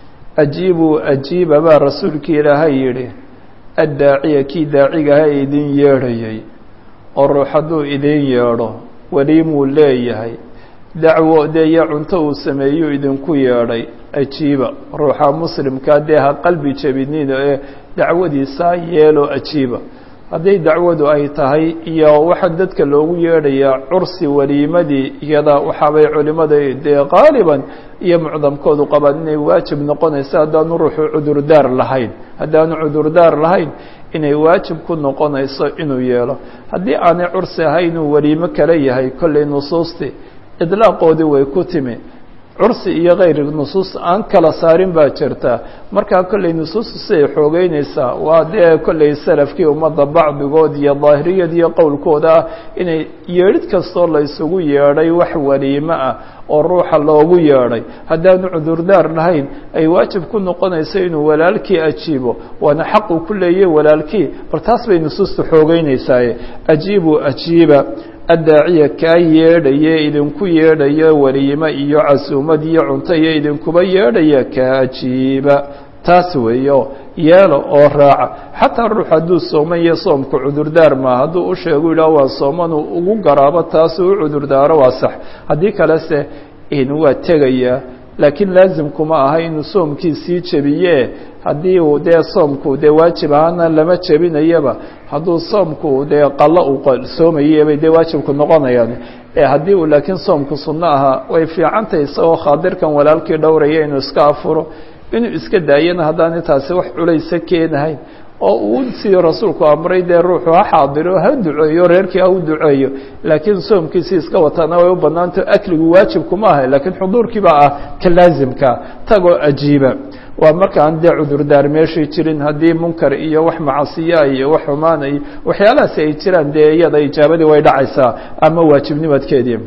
Speaker 1: ajiibuu ajiiba baa rasuulkii ilaahay yihi addaaciya kii daacigaha idin yeedhayay oo ruux hadduu idin yeedho weliimuu leeyahay dacwo dee iyo cunto uu sameeyuu idinku yeedhay ajiiba ruuxa muslimkaa dee ha qalbi jebinin ee dacwadiisaa yeelo ajiiba hadday dacwadu ay tahay iyo waxa dadka loogu yeedhayaa cursi weliimadii iyada waxaabay culimada dee qaaliban iyo mucdamkoodu qabaan inay waajib noqonayso haddaanu ruuxu cudurdaar lahayn haddaanu cudurdaar lahayn inay waajib ku noqonayso inuu yeelo haddii aanay cursi ahay inuu weliimo kale yahay kollay nusuustii idlaaqoodii way ku timi cursi iyo kayr nusuus aan kala saarin baa jirta markaa kollay nusuustu siday xoogeynaysaa waa dee kollay salafkii ummadda bacdigood iyo daahiriyad iyo qowlkooda ah inay yeedhid kastoo la isugu yeedhay wax weliimo ah oo ruuxa loogu yeedhay haddaanu cudurdaar lahayn ay waajib ku noqonayso inuu walaalkii ajiibo waana xaq uu ku leeyay walaalkii bal taas bay nusuustu xoogeynaysaa ajiibu ajiiba addaaciya kaa yeedhaye idinku yeedhaya weliimo iyo casuumad iyo cunto iyo idinkuba yeedhaya kaa ajiiba taas weeyo yeelo oo raaca xataa ruux hadduu sooman iyo soomku cudurdaar maa hadduu u sheegu yidhaah waa soomanuu ugu garaabo taasuu u cudurdaaro waa sax haddii kalese in waa tegayaa laakiin laazimkuma aha inuu soomkiisii jebiye haddii uu dee soomku dee waajib ahaana lama jebinayaba hadduu soomku dee qalo uu soomayebay dee waajibku noqonayaan haddii uu laakiin soomku sunno ahaa way fiicantahy isagoo khaadirkan walaalkii dhowraya inuu iska afuro inuu iska daayana haddaana taasi wax culaysa keenahayn oo uu sidii rasuulku amray dee ruuxu ha xaadiro ha duceeyo reerkii ha u duceeyo laakiin soomkiisii iska wataana way u banaanto akligu waajibkuma aha laakiin xuduurkii baa ah ka laazimka tagoo ajiiba waa markaan dee cudurdaar meeshii jirin haddii munkar iyo wax macasiyaa iyo wax xumaana iyo waxyaalahaasi ay jiraan dee iyada ijaabadii way dhacaysaa ama waajibnimadkeedii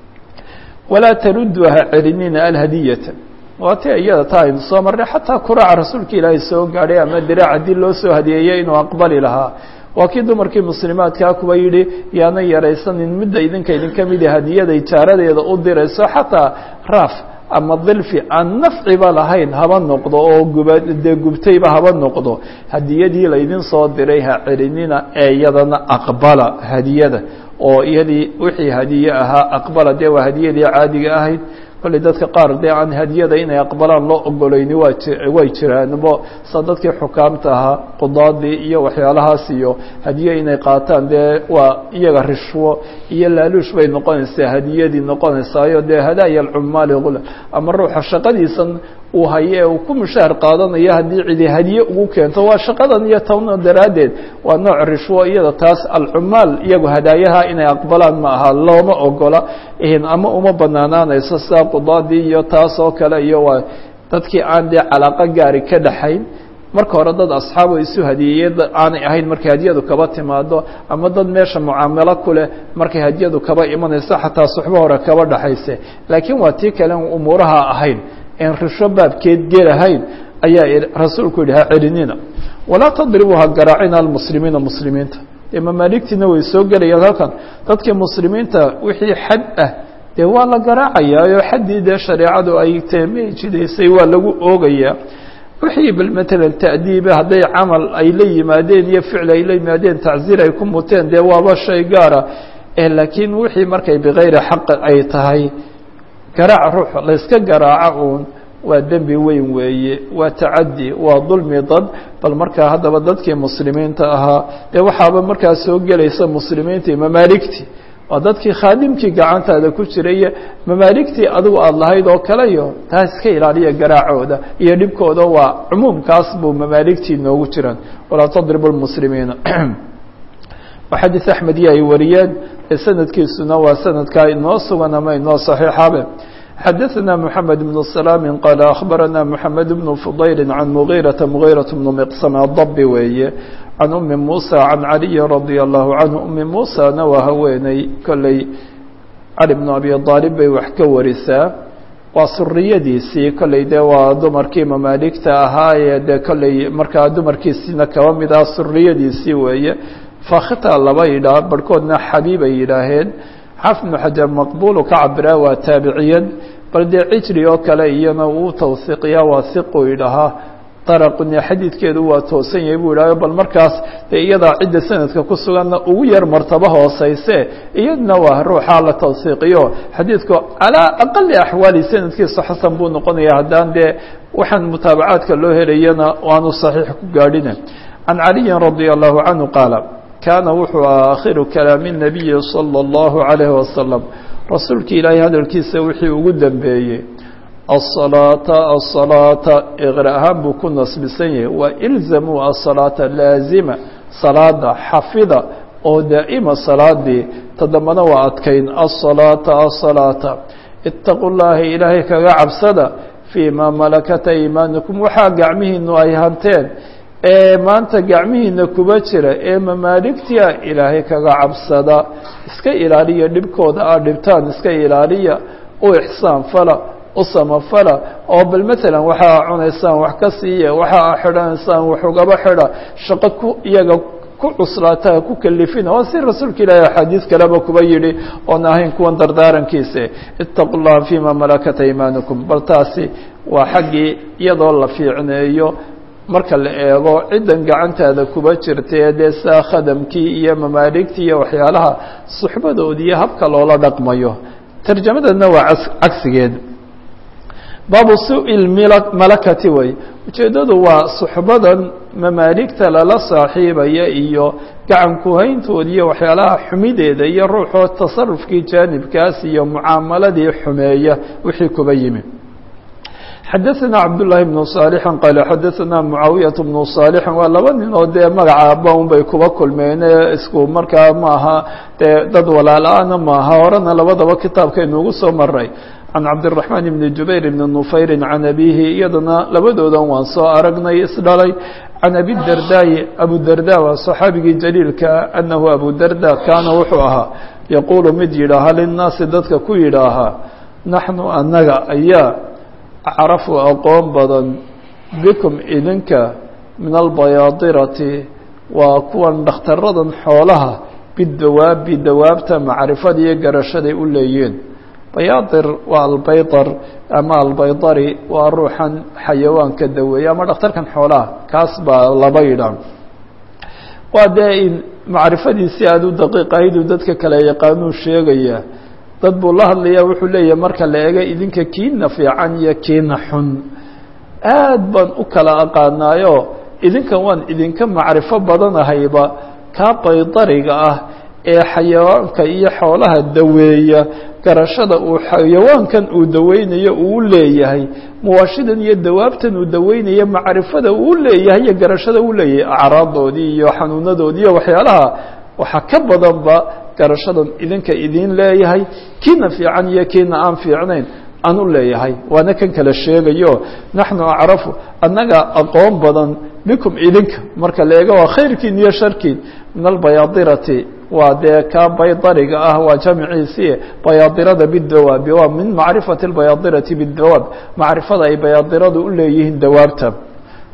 Speaker 1: walaa taruddu ha celinina alhadiyata waa ti iyada taa aynu soo marnay xataa kuraaca rasuulka ilaahay soo gaadhay ama diraac haddii loo soo hadiyeeyey inuu aqbali lahaa waa kii dumarkii muslimaadkaa kuwa yidhi yaana yaraysanin midda idinka idinka midi hadiyada ijaaradeeda u dirayso xataa raaf ama dilfi aan nafciba lahayn haba noqdo oo guba dee gubtayba haba noqdo hadiyadii laydin soo diray ha celinina ee iyadana aqbala hadiyada oo iyadii wixii hadiye ahaa aqbala dee waa hadiyadii caadiga ahayd kolley dadka qaar dee aan hadiyada inay aqbalaan loo ogolayni waa way jiraanbo sa dadkii xukaamta ahaa qudaadii iyo waxyaalahaas iyo hadiye inay qaataan dee waa iyaga rishwo iyo laaluush bay noqonaysaa hadiyadii noqonaysaayo dee hadaaya alcumaali ama ruuxa shaqadiisan uu haye uu ku mushaahar qaadanayo haddii cidi hadiye ugu keento waa shaqadan iyo tawna daraaddeed waa nooc rishwo iyada taas alcumaal iyagu hadaayaha inay aqbalaan ma aha looma ogola ama uma banaanaanayso sidaa qudaadii iyo taas oo kale iyo waa dadkii aan dee calaaqo gaari ka dhaxayn marka hore dad asxaabo isu hadiyeeye aanay ahayn markay hadiyadu kaba timaado ama dad meesha mucaamalo ku leh markay hadiyadu kaba imanayso xataa suxbo hore kaba dhaxayse laakiin waa tii kale umuuraha ahayn en risho baabkeed gelahayn ayaa rasuulku yidhi ha celinina walaa tadribuu ha garaacina almuslimiina muslimiinta dee mamaaligtiina way soo gelayaan halkan dadkii muslimiinta wixii xad ah dee waa la garaacayaa oo xaddii dee shareecadu ay teemay jidaysay waa lagu oogayaa wixii bal matalan ta'diiba hadday camal ay la yimaadeen iyo ficil ay la yimaadeen tacziir ay ku muteen dee waaba shay gaara laakiin wixii markay bikayri xaq ay tahay garaac ruux layska garaaco uun waa dembi weyn weeye waa tacadi waa dulmi dad bal markaa haddaba dadkii muslimiinta ahaa dee waxaaba markaa soo gelaysa muslimiintii mamaaligtii waa dadkii khaadimkii gacantaada ku jiraiyo mamaaligtii adigu aada lahayd oo kale iyo taa iska ilaaliya garaacooda iyo dhibkooda waa cumuumkaas buu mamaaligtii noogu jiraan walaa tadribu lmuslimiina xadiid axmed iyo ay wariyeen ee sanadkiisuna waa sanadkaa inoo sugan ama inoo saxiixabe xadaثna mحamed بن سلام qال أخbarana mحamed بن فضayl عan مغيرaةa مغيرaة بن مqسم الضbi weeye عan أmi muسى عan عaliي رadي الlaه عanه أmi muسىna waa haweeney kolley cali بن abi طاalib bay wax ka warisaa waa suriyadiisii kolley dee waa dumarkii mamaaligta ahaa ee dee kolley markaa dumarkiisiina kaba mid ah suriyadiisii weeye fakhita laba yidhaah barhkoodna xabiib ay yidhaaheen xafid bnu xajar maqbulu ka cabiraa waa taabiciyan bal dee cijri oo kale iyana uu tawsiiqiyaa waa siqu idhahaa daraquni xadiidkeedu waa toosan yahay buu idhahyo bal markaas dee iyadaa cidda sanadka ku suganna ugu yar martabo hooseyse iyadna waa ruuxaa la tawsiiqiyo xadiidku calaa aqali axwaali sanadkiisa xasan buu noqonaya haddaan dee waxaan mutaabacaadka loo helayana aanu saxiix ku gaadhine can caliyin radia allahu canhu qaala kaana wuxuu ahaa akhiru kalaami الnabiyi salى اllahu عalayhi wasalam rasuulki ilaahay hadalkiisa wixii ugu dambeeyey aلصalaata aلصalaata iqra ahaan buu ku nasbisan yahay waa ilzamuu aلصalaata laazima salaada xafida oo daa'ima salaadii todobana waa adkayn aلصalaata aلصalaata itaqu llaha ilaahay kaga cabsada fii ma malakat aymaanukum waxaa gacmihiinu ay hanteen ee maanta gacmihiina kuba jira ee mamaaligtia ilaahay kaga cabsada iska ilaaliya dhibkooda aad dhibtaan iska ilaaliya u ixsaan fala u samafala oo bal matalan waxa a cunaysaan wax ka siiya waxa a xidhanaysaan wax ugaba xidha shaqo ku iyaga ku cuslaataa ku kalifina waa si rasuulka ilaahi axaadiis kaleba kuba yidhi oon ahayn kuwan dardaarankiisa itaqu llaha fima malakat aymaanukum bal taasi waa xaggii iyadoo la fiicneeyo marka la eego ciddan gacantaada kuba jirta ee dee saa khadamkii iyo mamaaligtii iyo waxyaalaha suxbadoodi iyo habka loola dhaqmayo tarjamadeedna waa cagsigeed baabu su-il malakati way ujeeddadu waa suxbadan mamaaligta lala saaxiibaya iyo gacan kuhayntood iyo waxyaalaha xumideeda iyo ruuxoo tasarufkii jaanibkaas iyo mucaamaladii xumeeya wixii kuba yimi xadaثna cabdالlahi بن صاaلح qal xadaثna mعaawiyaة بن صاaلح waa laba nin oo dee magaca baun bay kuba kulmeen isku markaa maaha dee dad walaala-ana maaha horena labadaba kitaabkaynuugu soo maray can cabdالرaحman بn jubayr بn نufayri can abihi iyadana labadoodan waan soo aragnay isdhalay can abi dardaayi abu darda waa صaxaabigii jaliilka anahu abu darda kaana wuxuu ahaa yaquulu mid yidhaaha linnaasi dadka ku yidhaahaa naxnu anaga ayaa acrafu aqoon badan bikum idinka min albayaadirati waa kuwan dhakhtaradan xoolaha bidawaabi dawaabta macrifada iyo garashaday u leeyiin bayaadir waa albaydar ama albaydari waa ruuxan xayawaanka daweeya ama dhakhtarkan xoolaha kaas baa laba yidhaan waa dee macrifadiisii aada u daqiiqahayduu dadka kale yaqaanuu sheegaya dad buu la hadlayaa wuxuu leeyahay marka la eega idinka kiina fiican iyo kiina xun aad baan u kala aqaanaayo idinkan waan idinka macrifo badanahayba kaa baydariga ah ee xayawaanka iyo xoolaha daweeya garashada uu xayawaankan uu daweynayo uu leeyahay muwaashidan iyo dawaabtan uu daweynayo macrifada uu leeyahay iyo garashada uu leeyahay acraadoodii iyo xanuunadoodii iyo waxyaalaha waxaa ka badanba garashadan idinka idin leeyahay kiina fiican iyo kiina aan fiicnayn aan u leeyahay waana kan kala sheegayo naxnu acrafu annaga aqoon badan bikum idinka marka la eego waa khayrkiin iyo sharkiin min albayaadirati waa dee kaa baydariga ah waa jamciisii bayaadirada bidawaabi waa min macrifati albayaadirati bidawaab macrifada ay bayaadiradu u leeyihiin dawaabta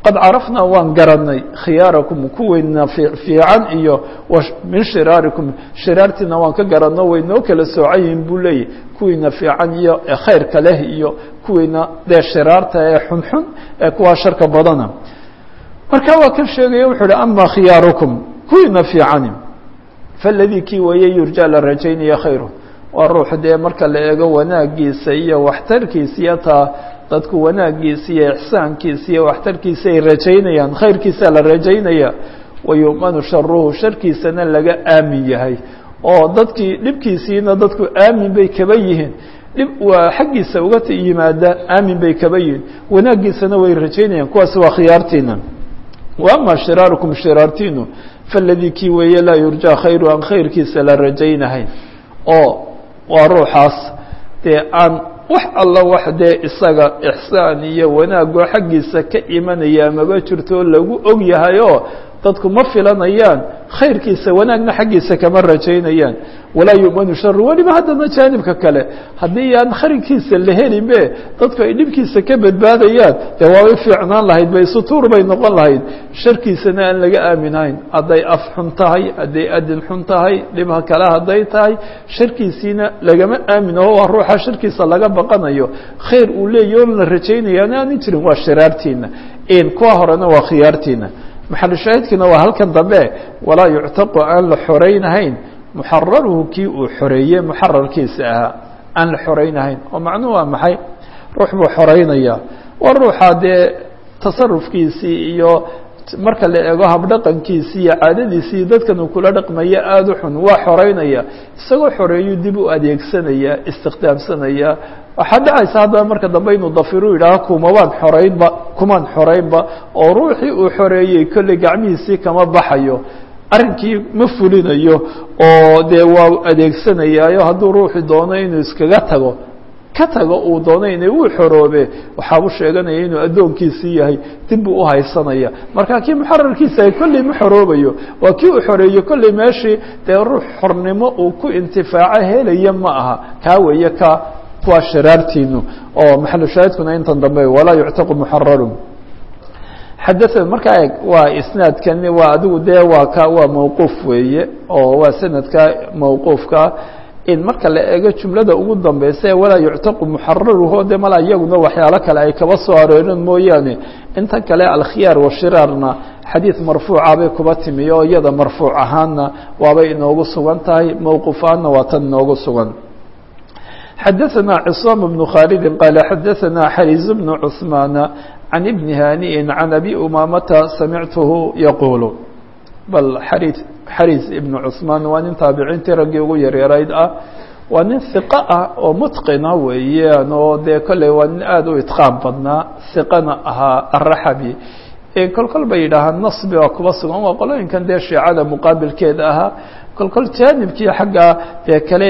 Speaker 1: qad carafnaa waan garanay khiyaarakum kuweyna fiican iyo min shiraarikum shiraartiina waan ka garanno way noo kala soocan yihiin buu leeyahy kuwiina fiican iyo khayrka leh iyo kuwiina dee shiraarta ee xunxun ee kuwaa sharka badana marka waa kan sheegaya wuxuu uhi ama khiyaarukum kuwiina fiicani faladii kii weeye yurja la rajaynaya khayru waa ruux dee marka la eego wanaagiisa iyo waxtarkiisa iyo taa dadku wanaagiisa iyo ixsaankiisa iyo waxtarkiisa ay rajaynayaan khayrkiisa la rajaynaya wayu'manu sharuhu sharkiisana laga aamin yahay oo dadkii dhibkiisiina dadku aamin bay kaba yihiin dhib waa xaggiisa uga yimaada aamin bay kaba yihiin wanaaggiisana way rajaynayaan kuwaasi waa khiyaartiina wa ama shiraarukum shiraartiinu faladii kii weeye laa yurjaa khayru aan khayrkiisa la rajaynahayn oo waa ruuxaas dee aan wax alla wax dee isaga ixsaan iyo wanaagoo xaggiisa ka imanaya maba jirto lagu og yahay oo dadku ma filanayaan khayrkiisa wanaagna xaggiisa kama rajaynayaan walaa yu'manu sharu weliba haddana jaanibka kale haddii aan khayrkiisa la helinbe dadku ay dhibkiisa ka badbaadayaan dee waabay fiicnaan lahayd bay sutuur bay noqon lahayd sharkiisana aan laga aaminahayn hadday af xun tahay hadday adin xun tahay dhibha kale hadday tahay sharkiisiina lagama aaminaho waa ruuxa sharkiisa laga baqanayo khayr uu leeyahy oon la rajaynayaana aanin jirin waa shiraartiina kuwa horena waa khiyaartiina maxalushaahidkiina waa halkan dambe walaa yuctaqu aan la xoraynahayn muxararuhu kii uu xoreeyey muxararkiisa ahaa aan la xoraynahayn oo macnuhu waa maxay ruux buu xoreynaya waa ruuxa dee tasarufkiisii iyo marka la eego habdhaqankiisii iyo caadadiisii dadkan uu kula dhaqmaya aada u xun waa xoreynaya isagoo xoreeyuu dib u adeegsanaya istikhdaamsanaya waxaa dhacaysa haddaba marka dambe inuu dafiru yidhaaho kumabaan xoreynba kumaan xoreynba oo ruuxii uu xoreeyey kolley gacmihiisii kama baxayo arrinkii ma fulinayo oo dee waa adeegsanayaayo hadduu ruuxu doono inuu iskaga tago ka tago uu doono ina uu xoroobe waxaabu sheeganaya inuu addoonkiisii yahay dib buu uhaysanaya marka kii muxararkiisa ay kolley ma xoroobayo waa kii uu xoreeyo kolley meeshii dee ruux xornimo uu ku intifaaco helaya ma aha kaa weeye ka kuwa shiraartiinu oo maxalu shaahidkuna intan dambe walaa yuctaqu muxararu xadaثa markaa eg waa isnaadkani waa adigu dee waa ka waa mawquuf weeye oo waa sanadka mawquufka in marka la eego jumlada ugu dambeysa walaa yuctaqu muxararuhu de mala iyaguna waxyaalo kale ay kaba soo arooreen mooyaane inta kale alkhiyaar washiraarna xadiid marfuuca bay kuba timi oo iyada marfuuc ahaanna waabay inoogu sugan tahay mawquuf ahaanna waa tan inoogu sugan xadaثna cصاam بن khaalidi qaala xadaثna xariز بن cثmaana can ibni haniءi can abi umamata samictuhu yaquul bal xari xariz ibn cثmaan waa nin taabiciintii raggii ugu yaryarayd ah waa nin hiqo ah oo mutqina weeyaan oo dee kolley waa nin aada u itqaan badnaa hiqana ahaa araxabi kol kol bay yidhaahaan nasbi waa kuba sugan waa qolooyinkan dee shiicada muqaabilkeeda ahaa kol kol jaanibkii xagga dee kale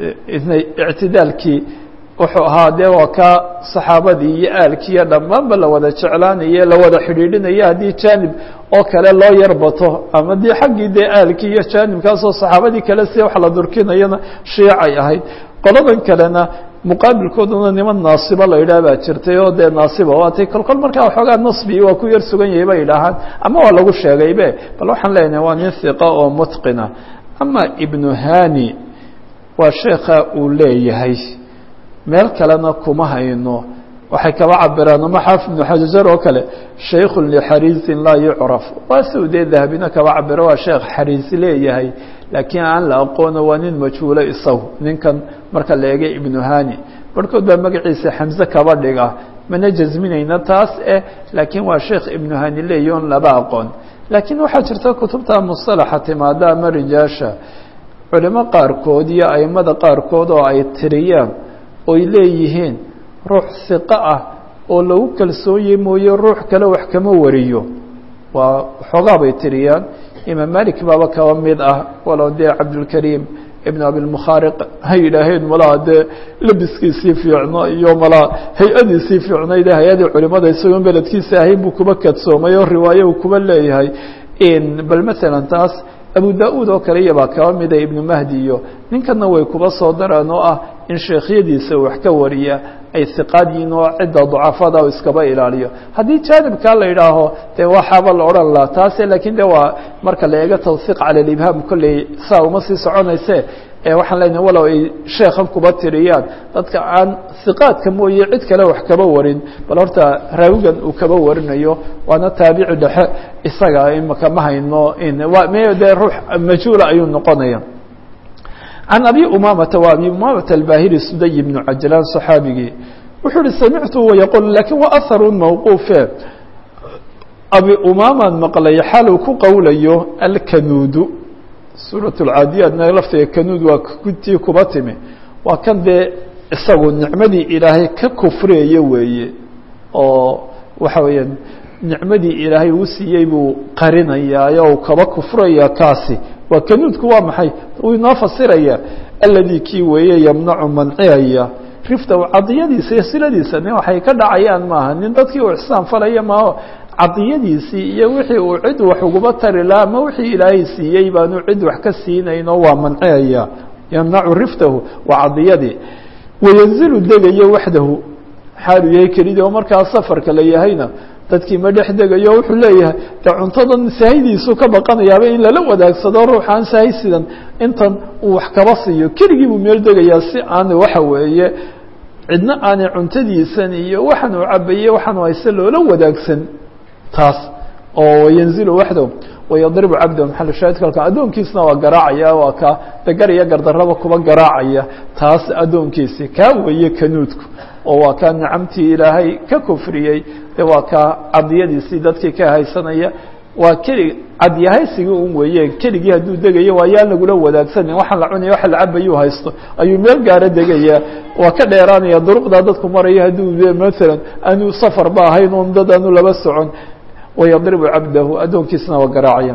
Speaker 1: ictidaalkii wuxuu ahaa dee waa ka saxaabadii iyo aalkii iyo dhammaanba la wada jeclaanaye la wada xidhiidhinaya haddii jaanib oo kale loo yarbato ama dii xaggii dee aalkii iyo jaanibkaasoo saxaabadii kale si wax la durkinayana shiicay ahayd qoladan kalena muqaabilkooduna niman naasiba la yidhaah baa jirtay oo dee naasiba waatay kol kol markaa waxoogaa nasbi waa ku yar sugan yahay bay yidhaahaan ama waa lagu sheegaybe bal waxaan leenahay waa nin hiqa oo mutqina ama ibnu hani waa sheekha uu leeyahay meel kalena kuma hayno waxay kaba cabiraan ama xaafid ibnu xajar oo kale shaykhun lixariisin laa yucraf waa siu dee dahabina kaba cabiro waa sheekh xariis leeyahay laakiin aan la aqoono waa nin majhuulo isagu ninkan marka la eegay ibnu hani barhkood baa magaciisa xamse kaba dhiga mana jasminayna taas eh laakiin waa sheekh ibnu hani leeyahy on laba aqoon laakiin waxaa jirta kutubta musalaxa timaada ama rijaasha culimo qaarkood iyo aimada qaarkood oo ay tiriyaan oy leeyihiin ruux hiqo ah oo lagu kalsoonye mooye ruux kale wax kama wariyo waa xoogaa bay tiriyaan imaam malik baaba kaba mid ah walow dee cabdulkariim ibn abilmukhaariq ha yidhaaheen malaa dee labiskiisii fiicno iyo malaa hay-adiisii fiicnayde hay-adii culimada isagoon beledkiisa ahayn buu kuba kadsoomay oo riwaaye uu kuba leeyahay bal masalan taas abu da-uud oo kale iyabaa kaba mida ibnu mahdi iyo ninkana way kuba soo daraan oo ah in sheekhyadiisa wax ka wariya ay hiqaad yihiin oo cidda ducafada iskaba ilaaliyo haddii jaanibkaa la yidhaaho dee waxaaba la odhan laha taase lakiin de waa marka la eego tawhiiq cala alibhaam kolley saa uma sii soconayse waxaan leenahay walow ay sheekhan kuba tiriyaan dadka aan hiqaadka mooye cid kale wax kaba warin bal horta raawigan uu kaba warinayo waana taabici dhexe isaga imaka ma hayno m dee ruux majhuula ayuu noqonaya can abi umamata wa abi umamata albahili suday ibnu cajlaan صaxaabigii wuxuu uhi samictu wayaqul lakin wa aharun mawquufe abi umamaan maqlay xaluu ku qowlayo alkanuudu suuraة اcaadiyaadna lafteeda kanuud waa tii kuba timi waa kan dee isagu nicmadii ilaahay ka kufriyayo weeye oo waxa weeya nicmadii ilaahay uu siiyey buu qarinayaayo u kaba kufraya kaasi waa kanuudku waa maxay uu inoo fasiraya aladii kii weeye yamnacu manciyaya riftahu cadiyadiisa iyo siladiisa nin waxay ka dhacayaan maaha nin dadkii uu ixsaan falaya maaho cadiyadiisii iyo wixii uu cid wax uguba tari laha ama wixii ilaahay siiyey baanu cid wax ka siinayno waa manciyaya yamnacu riftahu waa cadiyadii wayanzilu degayo waxdahu xaalu yahay kelidii oo markaa safarka la yahayna dadkii ma dhex degayo wuxuu leeyahay de cuntadan sahaydiisu ka baqanayaaba in lala wadaagsado ruuxaan sahay sidan intan uu wax kaba siiyo keligii buu meel degayaa si aan waxa weeye cidna aanay cuntadiisan iyo waxaan uu cabaye waxaan hayse loola wadaagsan taas oo yanzilu waxdahu wayadribu cabdahu maxal shaahidka halkan addoonkiisna waa garaacaya waa ka dagar iyo gardarraba kuba garaacaya taas addoonkiisi kaa weeye kanuudku oo waa kaa nicamtii ilaahay ka kufriyey de waa kaa cadiyadiisii dadkii ka haysanaya waa keli cadyahaysigii un weeye keligii hadduu degayo waa yaan lagula wadaagsanin waxaan la cunaya waxa la cabayuu haysto ayuu meel gaaro degaya waa ka dheeraanaya duruqdaa dadku maraya hadduu maalan aanu safarba ahayn un dad aanu laba socon ويضرب عبده أdooنkiisna waa gراacaya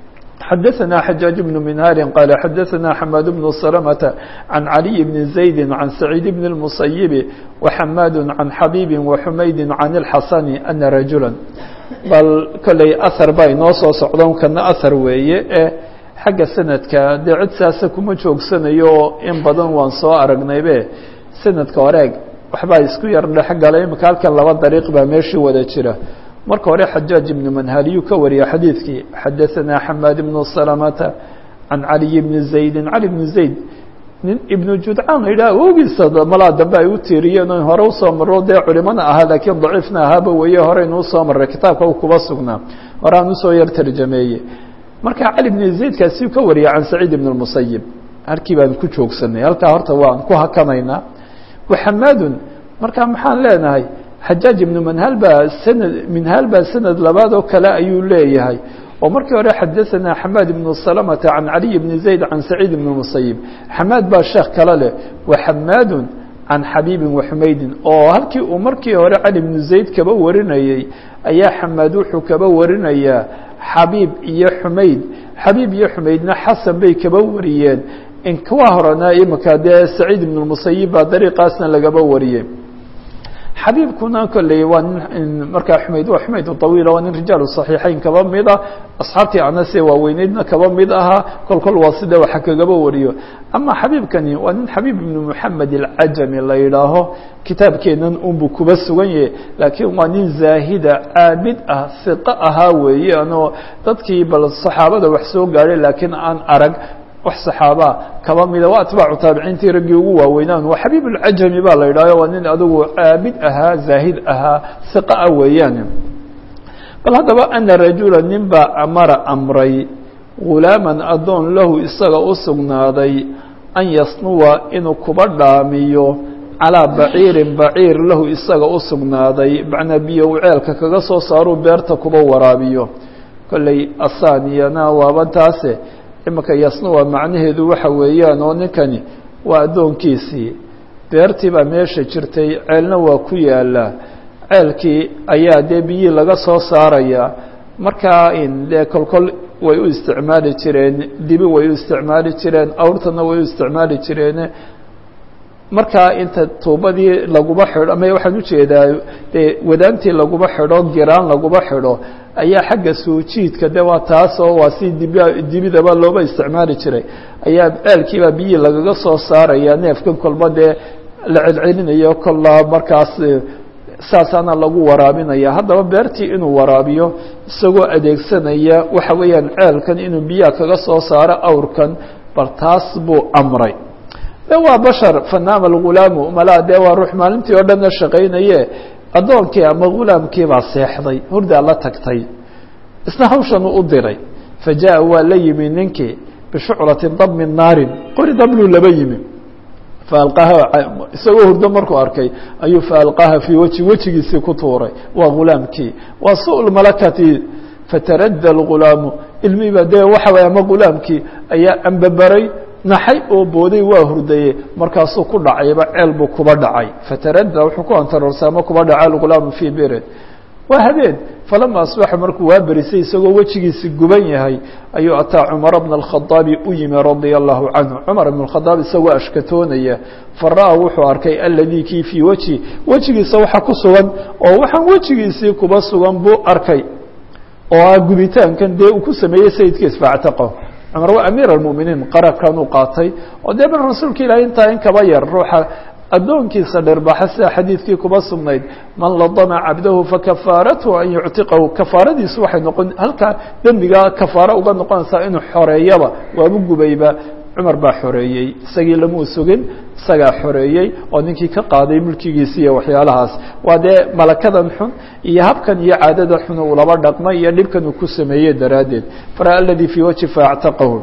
Speaker 1: xdثنا حجاaج بن منهاr قال xdثنا حماد بن سلمة عن علي بن زيد عن سعيد بن المصيب وحماad عن حبيب وحmayd عن الحسن أن رجuلا bal kolley أثر ba inoo soo socdon kana أثر weeye e xagga sanadka dee cid saasa kuma joogsanayo in badan waan soo aragnaybe sanadka horeeg waxbaa isku yar dhex galay imika halkan laba dariiq baa meeshii wada jira marka hore xajaaج ibn manhaliyuu ka wariya xadiidkii xadaثana xamaad ibn salamata can caliy bni zaydi cali bni zayd nin ibnu judcaan la yidhaha wogiisa malaa dambe ay u tiiriyeen o hore usoo maro dee culimana ahaa laakiin daciifna ahaaba weeye horeynu usoo maray kitaabka u kuba sugnaa hore aan usoo yar tarjameeye marka cali bni zaydkaasi ka wariya can saciid ibn اmusayib halkii baan ku joogsanay halkaa horta waan ku hakanaynaa waxamaadun marka maxaan leenahay xajaaج ibnu manhal baa sanad minhaal baa sanad labaad oo kale ayuu leeyahay oo markii hore xadaثana xamaad ibnu salamata can caliy bni zayd can saciid ibn musayib xamaad baa sheekh kale leh wa xamaadu can xabiibi waxumaydin oo halkii uu markii hore cali bnu zayd kaba warinayey ayaa xamaad wuxuu kaba warinayaa xabiib iyo xumayd xabiib iyo xumaydna xasan bay kaba wariyeen in kuwa horena imika dee saciid ibn musayib baa dariiqaasna lagaba wariyey xabiibkuna kolley waa nin markaa xumayd waa xumayd طawiila waa nin rijaalu صaxiixayn kaba mid ah asxaabtii anase waaweyneydna kaba mid ahaa kol kol waa sida waxa kagaba wariyo ama xabiibkani waa nin xabiib ibnu moxamed alcajami la yidhaaho kitaabkeenan unbuu kuba sugan yahay laakiin waa nin zaahida caabid ah hiqo ahaa weeye anoo dadkii bal saxaabada wax soo gaadhay laakiin aan arag wax saxaabaa kaba mida waa atbaacu taabiciintii raggii ugu waaweynaan waa xabiib اlcajami baa la yidhahyo waa nin adigu caabid ahaa zaahid ahaa hiqa ah weeyaan bal haddaba ana rajula nin baa amara amray gulaaman addoon lahu isaga u sugnaaday an yasnuwa inuu kuba dhaamiyo calaa baciirin baciir lahu isaga u sugnaaday macnaa biyo uu ceelka kaga soo saaruu beerta kuba waraabiyo kolley asaaniyana waaba taase imika yasnuwa macnaheedu waxa weeyaan oo ninkani waa addoonkiisii beertii baa meesha jirtay ceelna waa ku yaalaa ceelkii ayaa dee biyii laga soo saarayaa markaa in dee kolkol way u isticmaali jireen dibi way u isticmaali jireen awrtana way u isticmaali jireen markaa inta tuubadii laguba xidho ama waxaan ujeedaa dee wadaantii laguba xidho giraan laguba xidho ayaa xagga suujiidka de waa taasoo waa si dib dibidaba looba isticmaali jiray ayaa ceelkiibaa biyii lagaga soo saaraya neefkan kolba dee la celcelinayo kollaa markaas saasaana lagu waraabinaya haddaba beertii inuu waraabiyo isagoo adeegsanaya waxa weeyaan ceelkan inuu biyaha kaga soo saaro awrkan bal taas buu amray de waa bashar fanaama algulaamu malaa dee waa ruux maalintii oo dhanna shaqaynaye addoonkii ama gulaamkii baa seexday hurdaa la tagtay isna hawshanuu u diray fa jaa waa la yimi ninkii bishucratin dab min naarin qori dabluu laba yimi faalqaha isagoo hurdo markuu arkay ayuu faalqaha fii weji wejigiisii ku tuuray waa gulaamkii waa su malakati fataradda algulaamu ilmihiiba dee waxa way ama gulaamkii ayaa ambabaray naxay oo booday waa hurdaye markaasuu ku dhacayba ceel buu kuba dhacay fataradda wuxuu ku antaroorsa ama kuba dhaca algulaamu fii birin waa habeen falama asbaxa markuu waa berisay isagoo wejigiisi guban yahay ayuu ataa cumara bna alkhadaabi u yimi radia allahu canhu cumar ibn khadaab isagoo ashkatoonaya fara-a wuxuu arkay aladii kii fii wejhi wejigiisa waxa ku sugan oo waxaan wejigiisii kuba sugan buu arkay oo ah gubitaankan dee uu ku sameeyey sayidkiis faactaqo cumar waa amiir almuminiin qarankanuu qaatay oo dee bal rasuulka ilahay intaa in kaba yar ruuxa addoonkiisa dhirbaxa sida xadiidkii kuba sugnayd man ladama cabdahu fakafaaratu an yuctiqahu kafaaradiisu waxay noqon halkaa dembigaa kafaaro uga noqonaysaa inuu xoreeyaba waabu gubayba cumar baa xoreeyey isagii lamuu sugin isagaa xoreeyey oo ninkii ka qaaday mulkigiisi iyo waxyaalahaas waa dee malakadan xun iyo habkan iyo caadada xun uu laba dhaqmay iyo dhibkan uu ku sameeyey daraaddeed fara aladii fii wajhi faactaqahu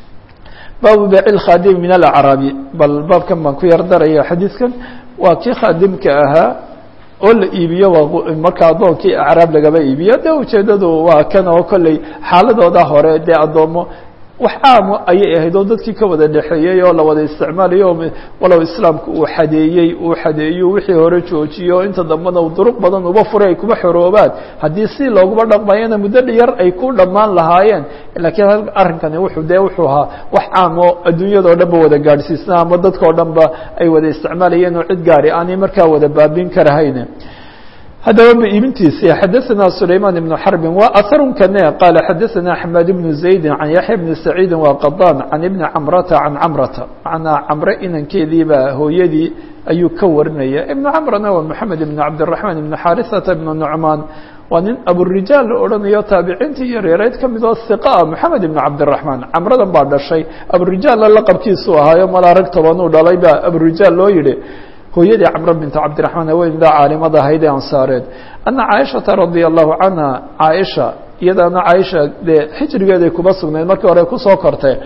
Speaker 1: baabu baaci khaadim min alacraabi bal baabkan baan ku yar daraya xadiidkan waa kii khaadimka ahaa oo la iibiyo waa marka addoonkii acraab lagaba iibiyo dee ujeeddadu waa kan oo kolley xaaladooda hore dee addoomo wax caamo ayay ahayd oo dadkii ka wada dhexeeyey oo la wada isticmaalayo walow islaamku uu xadeeyey uu xadeeyo wixii hore joojiyo inta dambena uu duruq badan uba furay ay kuba xoroobaan haddii si looguba dhaqmayana muddo yar ay ku dhammaan lahaayeen laakiin arrinkani wuxuu dee wuxuu ahaa wax caam oo adduunyadao dhan ba wada gaadhsiisna ama dadkao dhan ba ay wada isticmaalayeen oo cid gaari aanay markaa wada baabin karahayn haddaba ba iibintiisi xadaثna سulayman بن xرbi wa aharun kane qaala xadaثna أحmed بن زaydi can yaحya بn سacيidi wa qadan can ibni camrata can camrata macnaa camre inankeediiba hooyadii ayuu ka warinaya ibn camrana waa mحamed ibn cabdالرaحman ibn xariثata ibn nucmaan waa nin aburijaal la odhanayo taabiciintii iyo reereyd ka mid oo hiqa moxamed ibn cabdالرaحman camradan baa dhashay aburijaalla laqabkiisu ahaayo malaa rag tobanuu dhalay baa aburijaal loo yihi hooyadii camr binta cabdiraحmaan haweendaa caalimada ahayd ee ansaareed ana caaishaةa radia allahu canha caaisha iyadaana caaisha dee xijrigeeday kuba sugnayd markii hore kusoo kortay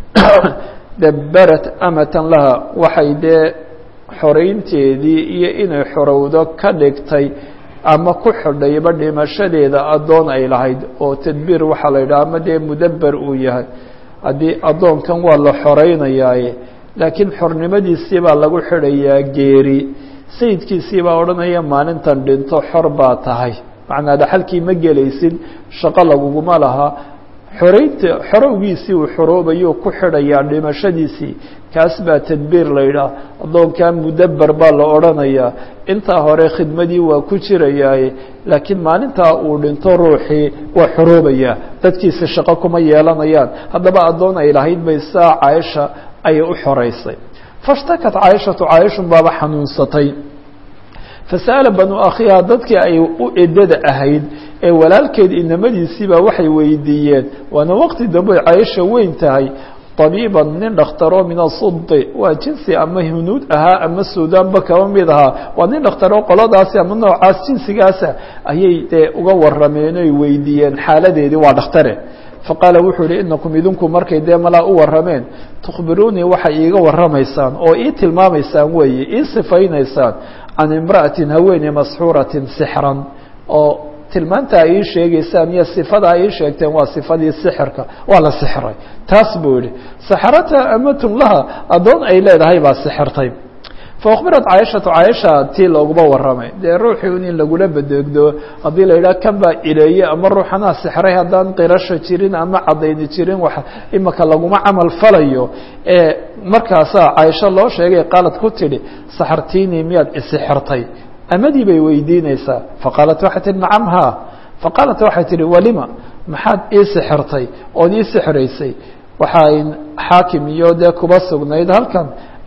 Speaker 1: dabarat amatan laha waxay dee xoreynteedii iyo inay xorowdo ka dhigtay ama ku xidhayba dhimashadeeda addoon ay lahayd oo tadbiir waxaa la yidhaha ama dee mudaber uu yahay haddii addoonkan waa la xoreynayaaye laakiin xornimadiisii baa lagu xidhayaa geeri sayidkiisii baa odhanaya maalintan dhinto xor baa tahay macnaa dhaxalkii ma gelaysid shaqo laguguma laha xoreynta xorowgiisii uu xoroobayuu ku xidhayaa dhimashadiisii kaas baa tadbiir la yidhaah addoonkaa mudaber baa la odhanayaa intaa hore khidmadii waa ku jirayaaye laakiin maalintaa uu dhinto ruuxii waa xoroobayaa dadkiisi shaqo kuma yeelanayaan haddaba addoon ay lahayd bay saa caaisha ayay u xoreysay fashtakat caaishatu caaishun baaba xanuunsatay fasa'ala banu akhiha dadkii ay u edada ahayd ee walaalkeed inamadiisiibaa waxay weydiiyeen waana waqti dambe caaisha weyn tahay طabiiban nin dhakhtaro min asudi waa jinsi ama hunuud ahaa ama suudaanba kaba mid ahaa waa nin dhakhtaro qoladaasi ama noocaas jinsigaasa ayay dee uga warameen oy weydiiyeen xaaladeedii waa dhakhtare faqaala wuxuu yihi inakum idinku markay dee malaa u warameen tukhbiruunii waxay iiga waramaysaan oo ii tilmaamaysaan weeye ii sifaynaysaan can imra'atin haweeney masxuuratin sixran oo tilmaantaa ii sheegaysaan iyo sifadaa ii sheegteen waa sifadii sixirka waa la sixray taas buu yihi saxarata amatun laha addoon ay leedahay baa sixirtay faأkbirat caaishatu caaisha tii looguma waramay dee ruuxii in lagula bedeegdo haddii la yidhaha kan baa ileeye ama ruuxanaa sixray haddaan qirasho jirin ama cadayni jirin wax imaka laguma camal falayo ee markaasaa caaisho loo sheegay qaalad ku tidhi saxartiinii miyaad isixirtay amadii bay weydiinaysaa faqaalat waxay tihi nacam ha faqaalat waxay tihi walima maxaad ii sixirtay ood ii sixraysay waxay xaakim iyo dee kuba sugnayd halkan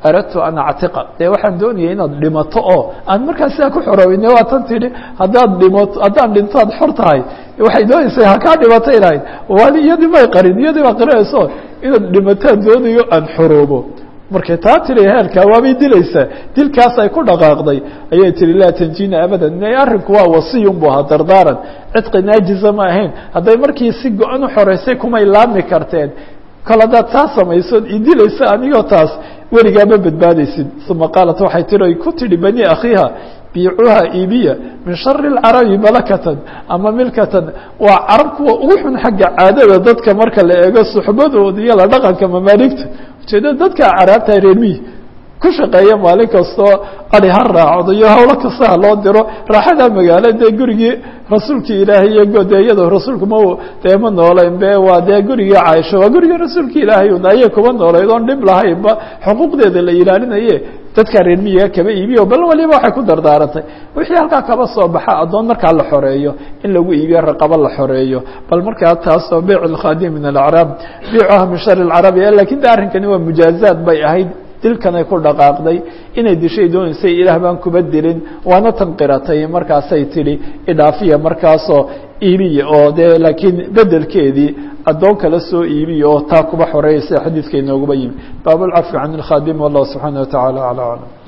Speaker 2: aradtu an actiqa dee waxaan doonaya inaad dhimato oo aan markaa sidaa ku xoroowine waa tan tidhi haddaad dhimato haddaan dhinto aad xor tahay waxay doonaysaa hakaa dhimatay lahayd waali iyadii may qarin iyadii baa qarinayso inaad dhimataan doonayo aan xoroobo markay taa tiri heerkaa waabay dilaysaa dilkaas ay ku dhaqaaqday ayay tihi laa tanjina abadan arrinku waa wasiyun bu ahaa dardaaran cidqi naajiza ma ahayn hadday markii si go-an u xoreysay kumay laami karteen kol haddaad taa samaysood idilaysa anigoo taas weligaa ma badbaadaysid uma qaalat waxay tiri ay ku tidhi bani akhiiha biicuha ibiya min shari اlcarabi malakatan ama milkatan waa carab kuwa ugu xun xagga caadada dadka marka la eego suxbadooda iyo la dhaqanka mamaaligta ujeedada dadka caraabta reermihi ku shaqeeya maalin kastoo adi ha raacdo iyo hawlo kasta ha loo diro raaxada magaalo dee gurigii rasuulkii ilaahay iyo godeeyada rasuulku ma dee ma nooleyn be waa dee gurigii caaisha waa gurigii rasuulka ilaahay un ayay kuma nooleyd oon dhib lahaynba xuquuqdeeda la ilaalinaye dadka reer miyiga kaba iibiyo bal waliba waxay ku dardaarantay wixii halkaa kaba soo baxa addoon markaa la xoreeyo in lagu iibiyo raqabo la xoreeyo bal markaa taasoo beyc اlkhadim min alacraab beycuha min shari اlcarabi lakin de arrinkani waa mujaazaad bay ahayd dilkanay ku dhaqaaqday inay dishay doonaysay ilaah baan kuba dilin waana tan qiratay markaasay tidhi idhaafiya markaasoo iibiya oo dee laakiin bedelkeedii addoon kala soo iibiya oo taa kuba xoreeyay sida xadiidka inooguba yimi baab اlcafi can اlkhadim wallah subxaanaه wa taعala alى aclam